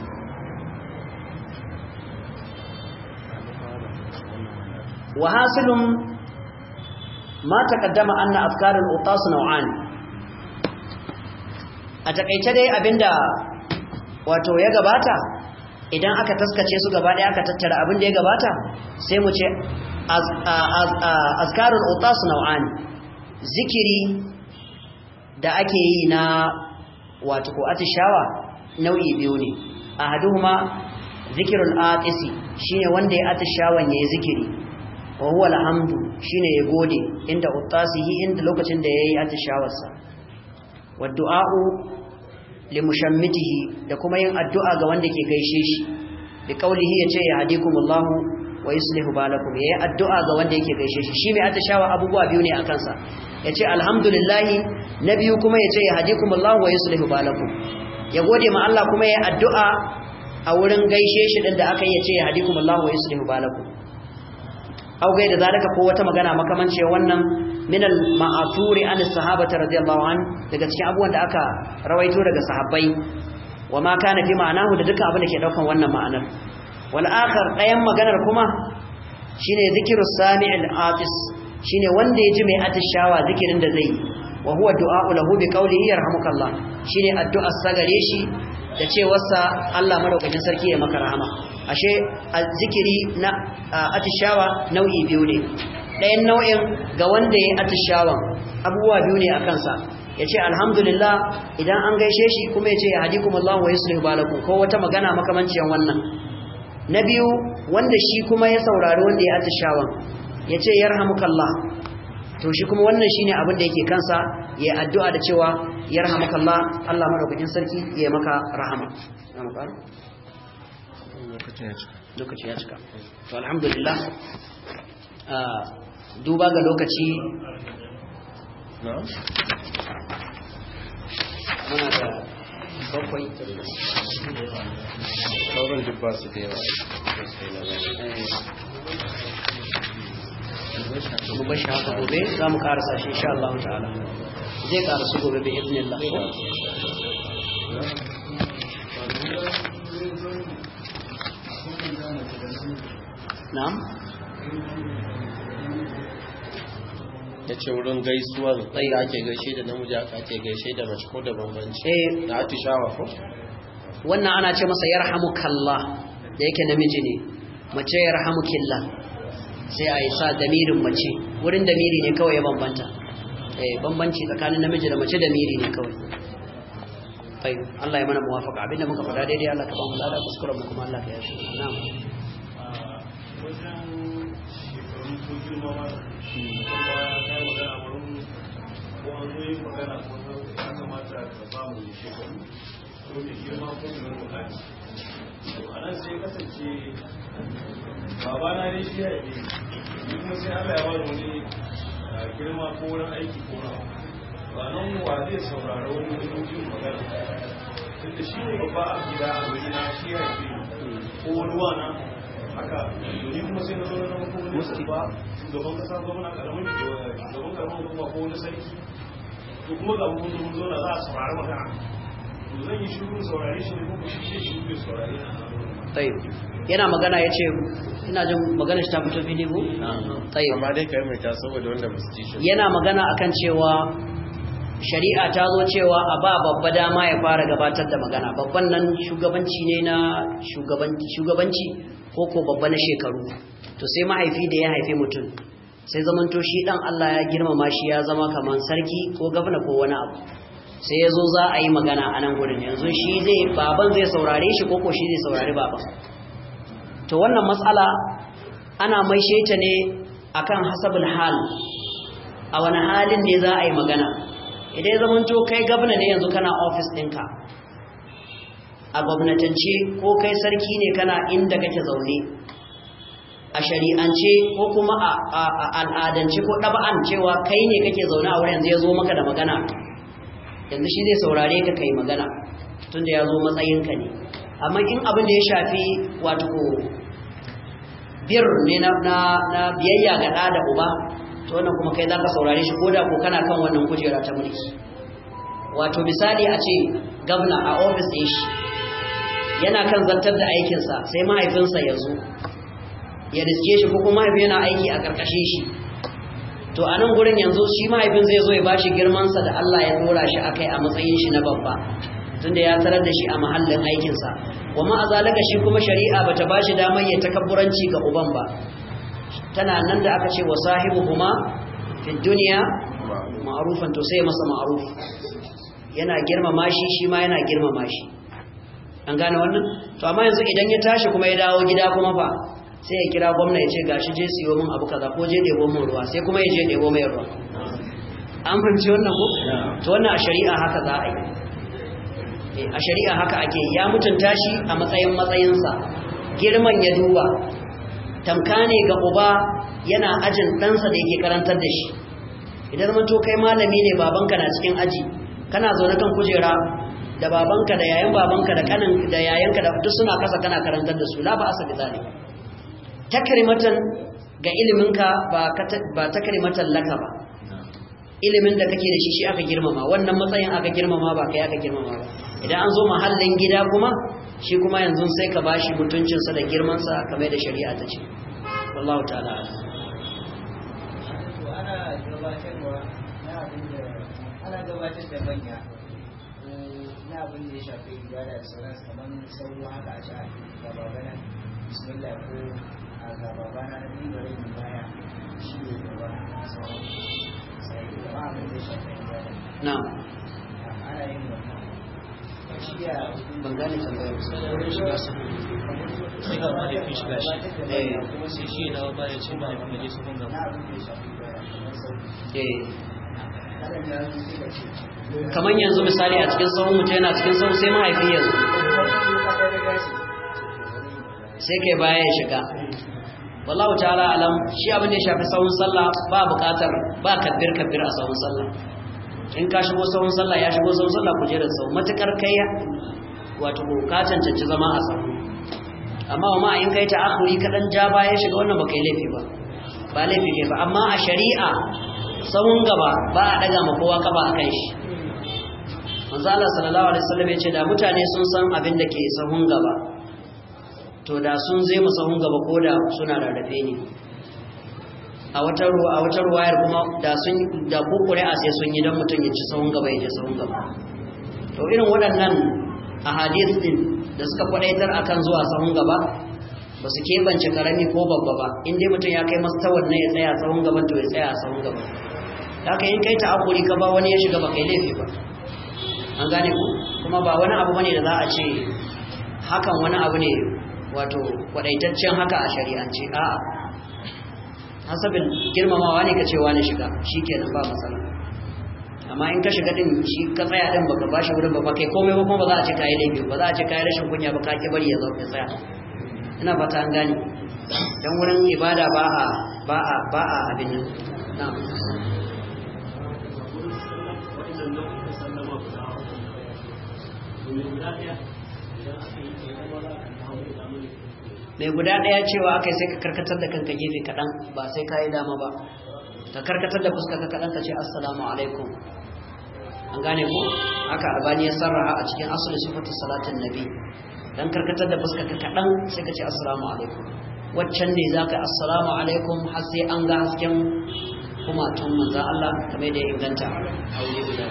wa hasilum ma taqaddama anna afkarul utas naw'an a takeice dai abinda wato ya gabata idan aka taskace su gaba ɗaya aka tattara abin da ya gabata sai mu ce azkarul utas nau'ani zikiri da ake yi na wato ko atishawa nau'i biyu ne ahaduhuma zikirul atisi shine wanda ya atishawan yayi zikiri wa huwa alhamdu shine ya gode inda utasihi inda lokacin da yayi atishawarsa wa du'a'u limushammitihi da kuma yin addu'a ga wanda ke gaishe shi bi kaulihi yace ya hadikumullahu wa yuslihu balakum yayi addu'a ga wanda yake gaishe shi shi mai atashawa abubuwa biyu ne akan sa yace alhamdulillah nabiyu kuma yace ya hadikumullahu wa yuslihu balakum ya gode ma Allah kuma yayi addu'a a wurin gaishe shi din da aka yace ya hadikumullahu wa yuslihu balakum au gai da zalika ko wata magana makamanci wannan min al-ma'thuri an as-sahabati radiyallahu an daga cikin abubuwan da aka rawaito daga sahabbai wa ma kana fi ma'anahu da duka abin da ke daukan wannan ma'anar wal akhar dayan maganar kuma shine zikrus sami'il atis shine wanda ya ji mai atishawa zikirin da zai wa huwa du'a'u lahu bi qawlihi yarhamukallah shine addu'ar sagare shi da cewarsa Allah madaukakin sarki ya maka rahama ashe zikiri na atishawa nau'i biyu ne ɗayan nau'in ga wanda ya atishawan abubuwa biyu ne a kansa ya ce alhamdulillah idan an gaishe shi kuma ya ce ya hadi kuma Allah wa yuslihu balakum ko wata magana makamanciyar wannan na biyu wanda shi kuma ya saurari wanda ya atishawan ya ce yarhamukallah to shi kuma wannan shine abin da yake kansa ya addu'a da cewa yarhamukallah Allah madaukakin sarki ya maka rahama lokaci ya cika to alhamdulillah duba ga lokaci muna da bakwai sauran duk ba su da yawa mu bashi haka gobe za mu karasa shi insha Allah ta'ala zai karasu gobe bi idnillah na'am ya ce wurin gaisuwar tsaye da ake gaishe da namiji aka ake gaishe da mace ko da bambanci eh da atishawa ko wannan ana ce masa yarhamukallah da yake namiji ne mace yarhamukillah sai a yi sa damirin mace wurin damiri ne kawai ya bambanta eh bambanci tsakanin namiji da mace damiri ne kawai tayi Allah ya mana muwafaqa abinda muka faɗa daidai Allah ka ba mu lada kuskuren mu kuma Allah ka yashi na'am wajen shekaru ko girma ma kuma ya magana wurin ko an zo yin magana ko ya kamata ka ba mu shekaru ko da girma ko da wani bukati to a nan sai kasance babana ne shi ya yi ni kuma sai Allah ya bani wani girma ko wurin aiki ko na ba nan wa zai saurara wani wajen magana tunda shi ne babba a gida a wajena shi ya yi ko wani wana haka ni kuma sai na zo na zama kuma ne ba shugaban kasa gwamna karamin shugaban karamin kuma ko wani sarki to kuma ga mun zo mun zo na za a saurari magana to zan yi shiru saurari shi ne ko shi shi shiru bai saurari tayyib yana magana yace ina jin magana shi ta fito fili ko tayyib amma dai kai mai ta saboda wanda ba su ji shi yana magana akan cewa shari'a ta zo cewa a ba babba dama ya fara gabatar da magana babban nan shugabanci ne na shugabanci ko ko babba na shekaru to sai mahaifi da ya haife mutum sai zamanto shi dan Allah ya girmama shi ya zama kaman sarki ko gwamna ko wani abu sai ya zo za a yi magana a nan gurin yanzu shi zai baban zai saurare shi ko ko shi zai saurari baban to wannan matsala ana maishe ta ne akan hasabul hal a wani halin ne za a yi magana idan ya zamanto kai gabna ne yanzu kana ofis ɗinka a gwamnatance ko kai sarki ne kana inda kake zaune a shari'ance ko kuma a al'adance ko ɗaba'an cewa kai ne kake zaune a wurin zai zo maka da magana yanzu shi zai saurare ka kai magana tunda ya zo matsayinka ne amma in abin da ya shafi wato bir ne na biyayya ga ɗa da uba to wannan kuma kai za ka saurare shi ko da ko kana kan wannan kujera ta mulki wato misali a ce gabna a ofis ɗin shi yana kan zartar da aikinsa sai mahaifinsa ya zo ya riske shi ko kuma mahaifin yana aiki a ƙarƙashin shi to a nan gurin yanzu shi mahaifin zai zo ya ba shi girmansa da Allah ya dora shi a kai a matsayin shi na babba tunda ya tarar da shi a mahallin aikinsa wa ma'azalaka shi kuma shari'a bata ba shi damar ya takabburanci ga uban ba tana nan da aka ce wa sahibuhuma fi dunya ma'rufan to sai masa ma'ruf yana girmama shi shi ma yana girmama shi an gane wannan to amma yanzu idan ya tashi kuma ya dawo gida kuma fa sai ya kira gwamna ya ce gashi je siyo min abu kaza ko je ɗebo min ruwa sai kuma ya je ɗebo mai ruwa an fahimci wannan ko to wannan a shari'a haka za a yi a shari'a haka ake ya mutunta shi a matsayin matsayinsa girman ya duba tamka ne ga uba yana ajin ɗansa da yake karantar da shi idan to kai malami ne babanka na cikin aji kana zaune kan kujera da babanka da yayan babanka da kanin da yayanka da duk suna kasa kana karantar da su la ba asabi zalik takrimatan ga iliminka ba ba takrimatan laka ba ilimin da kake da shi shi aka girmama wannan matsayin aka girmama ba kai aka girmama ba idan an zo mahallin gida kuma shi kuma yanzu sai ka bashi mutuncinsa da girmansa kamar da shari'a ta ce wallahu ta'ala ana gabatarwa na abin da ana gabatar da manya na abin da ya shafi ibada da sauransu kamar sauro haka a sha ga babana bismillah ko a ga babana na biyu bari mu baya shi ne gaba sauran sai kuma abin da ya shafi ibada na'am ana yin wannan ban gane tambayar wurin shiga su sai ga mahaifin shiga shi kuma sai shi ya dawo baya ce mahaifin da je su kun gaba kamar yanzu misali a cikin sahun mutum yana cikin sahun sai mahaifi yanzu sai kai baya ya shiga wallahu ta'ala alam shi abin da ya shafi sahun sallah ba bukatar ba kabbir kabbir a sahun sallah in ka shigo sahun sallah ya shigo sahun sallah kujerar sahun matukar kai wato ka cancanci zama a sahun amma wa ma in kai ta akhuri kadan ja baya shiga wannan ba kai laifi ba ba laifi ne ba amma a shari'a sahun gaba ba a daga ma kowa kafa a kan shi manzo Allah sallallahu alaihi wasallam ya ce da mutane sun san abin da ke sahun gaba to da sun zai mu sahun gaba ko da suna rarrafe ne a wata ruwa a wata ruwayar kuma da sun da kokore a sai sun yi dan mutum ya ci sahun gaba ya je sahun gaba to irin waɗannan ahadith din da suka kwadaitar akan zuwa sahun gaba ba su keɓance karami ko babba ba in dai mutum ya kai mastawar na ya tsaya sahun gaban to ya tsaya sahun gaba haka in kai ta'akuri ka ba wani ya shiga ba kai laifi ba an gane ku kuma ba wani abu bane da za a ce hakan wani abu ne wato kwadaitaccen haka a shari'ance a'a hasabin girmamawa ne ka ce wani shiga shikenan ba matsala amma in ka shiga din shi ka tsaya din baka bashi wurin ba kai komai ba kuma ba za a ce kai laifi ba za a ce kai rashin kunya ba ka ki bari ya zo ya tsaya ina fata an gane dan wurin ibada ba a ba a ba a abin nan na'am mai guda ɗaya cewa aka sai ka karkatar da kanka gefe kaɗan ba sai ka yi dama ba ka karkatar da fuska ka kaɗan ka ce assalamu alaikum an gane ko haka albani ya sarraha a cikin asalin sifatu salatin nabi dan karkatar da fuska ka kaɗan sai ka ce assalamu alaikum waccan ne za ka assalamu alaikum har sai an ga hasken kumatun manzan Allah kamar da ya inganta a wuri guda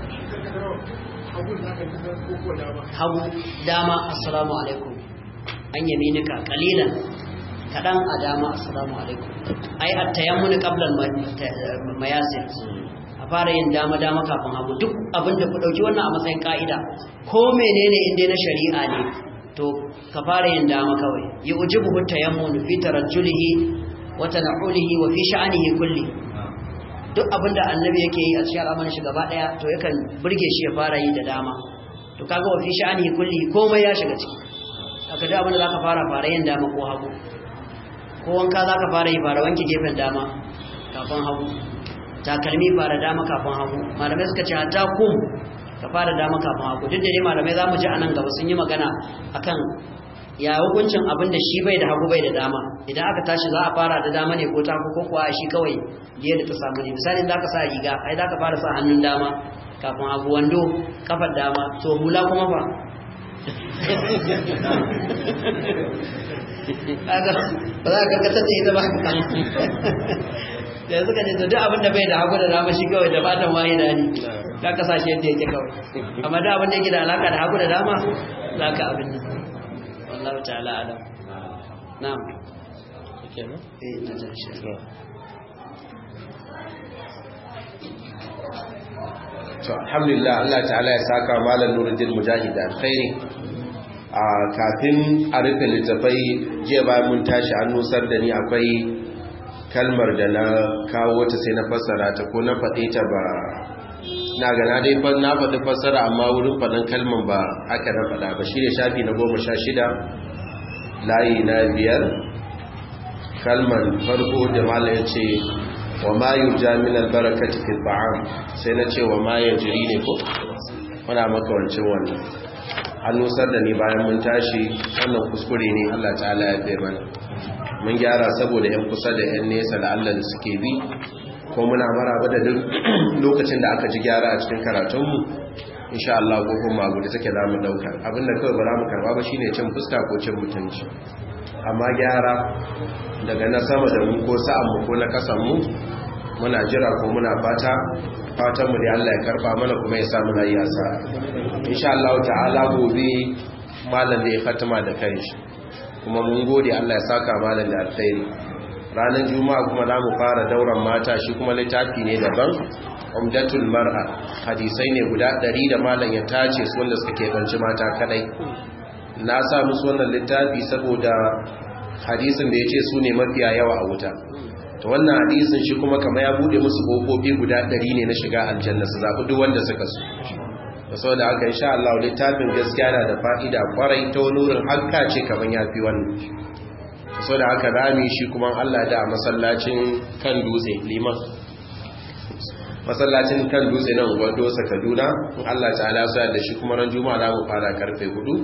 hagu dama assalamu alaikum an yaminika kalilan kadan a dama assalamu alaikum ai at-tayammunu qabla al-mayasir a fara yin dama dama kafin hagu duk abinda ku dauki wannan a matsayin ka'ida ko menene inda na shari'a ne to ka fara yin dama kawai yujibu at-tayammunu fi tarajjulihi wa tana'ulihi wa fi sha'anihi kulli duk abinda annabi yake yi a cikin al'amarin shi gaba daya to yakan burge shi ya fara yi da dama to kaga wa fi sha'anihi kulli komai ya shiga ciki aka da abinda zaka fara fara yin dama ko hagu ko wanka zaka fara yi fara wanke gefen dama kafin hagu takalmi fara dama kafin hagu malamai suka ce hatta kum ka fara dama kafin hagu duk da dai malamai zamu ji anan gaba sun yi magana akan ya hukuncin abin da shi bai da hagu bai da dama idan aka tashi za a fara da dama ne ko ta ko kuwa shi kawai biye da ta samu ne misali za ka sa riga ai za ka fara sa hannun dama kafin hagu wando kafar dama to hula kuma fa ba za ka karkatar da ita ba da suka ce duk abin da bai da hagu da dama shi kawai da fatan waye da ne ka kasashe yadda yake kawai amma da abin da yake da alaka da hagu da dama za ka abin nan والله تعالى أعلم نعم إيه نجا إن شاء الله to alhamdulillah Allah ta'ala ya saka malam Nuruddin Mujahid alkhairi a kafin a rufe littafai jiya bayan mun tashi an nusar da ni akwai kalmar da na kawo ta sai na fassara ta ko na faɗe ta ba na gana dai na faɗi fassara amma wurin faɗin kalman ba aka na faɗa ba shi ne shafi na goma sha shida layi na biyar kalman farko da mala ya ce wa ma yi jami'in albarakati fi ba'am sai na ce wa ma ya jiri ne ko wana makawancin wannan an nusar da ni bayan mun tashi wannan kuskure ne allah ta'ala ya fi mana mun gyara saboda 'yan kusa da 'yan nesa da allah da suke bi ko muna maraba da duk lokacin da aka ji gyara a cikin karatunmu insha Allah ko kuma gudu take za mu dauka abinda kawai ba za mu karba ba shine cin fuska ko cin mutunci amma gyara daga na sama da mu ko sa'an mu ko na kasan mu muna jira ko muna fata fatan mu da Allah ya karba mana kuma ya sa muna yi asa insha Allah ta'ala gobe malam da ya fatima da kanshi kuma mun gode Allah ya saka malam da alkhairi ranar juma'a kuma za mu fara dauran mata shi kuma littafi ne daban umdatul mar'a hadisai ne guda ɗari da malam ya tace su wanda suka keɓanci mata kadai na sa musu wannan littafi saboda hadisin da ya ce su ne mafiya yawa a wuta to wannan hadisin shi kuma kama ya bude musu ƙofofi guda ɗari ne na shiga aljanna su zaɓi duk wanda suka so da saboda haka insha Allah littafin gaskiya na da fa'ida kwarai ta wani wurin hakka ce kamar ya fi wannan so da haka rami shi kuma Allah da a masallacin kan dutse liman masallacin kan dutse nan gwado sa kaduna in Allah ta'ala sa da shi kuma ran juma'a za mu fara karfe hudu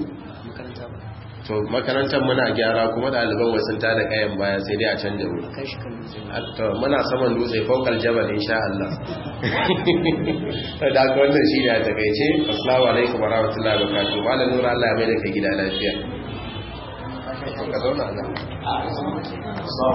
to makarantar muna gyara kuma ɗaliban wasu ta da kayan baya sai dai a canja wuri to muna saman dutse fokal jabal insha Allah da haka wannan shi ne a takaice assalamu alaikum warahmatullahi wabarakatuh malam nura Allah ya mai da kai gida lafiya ka zauna nan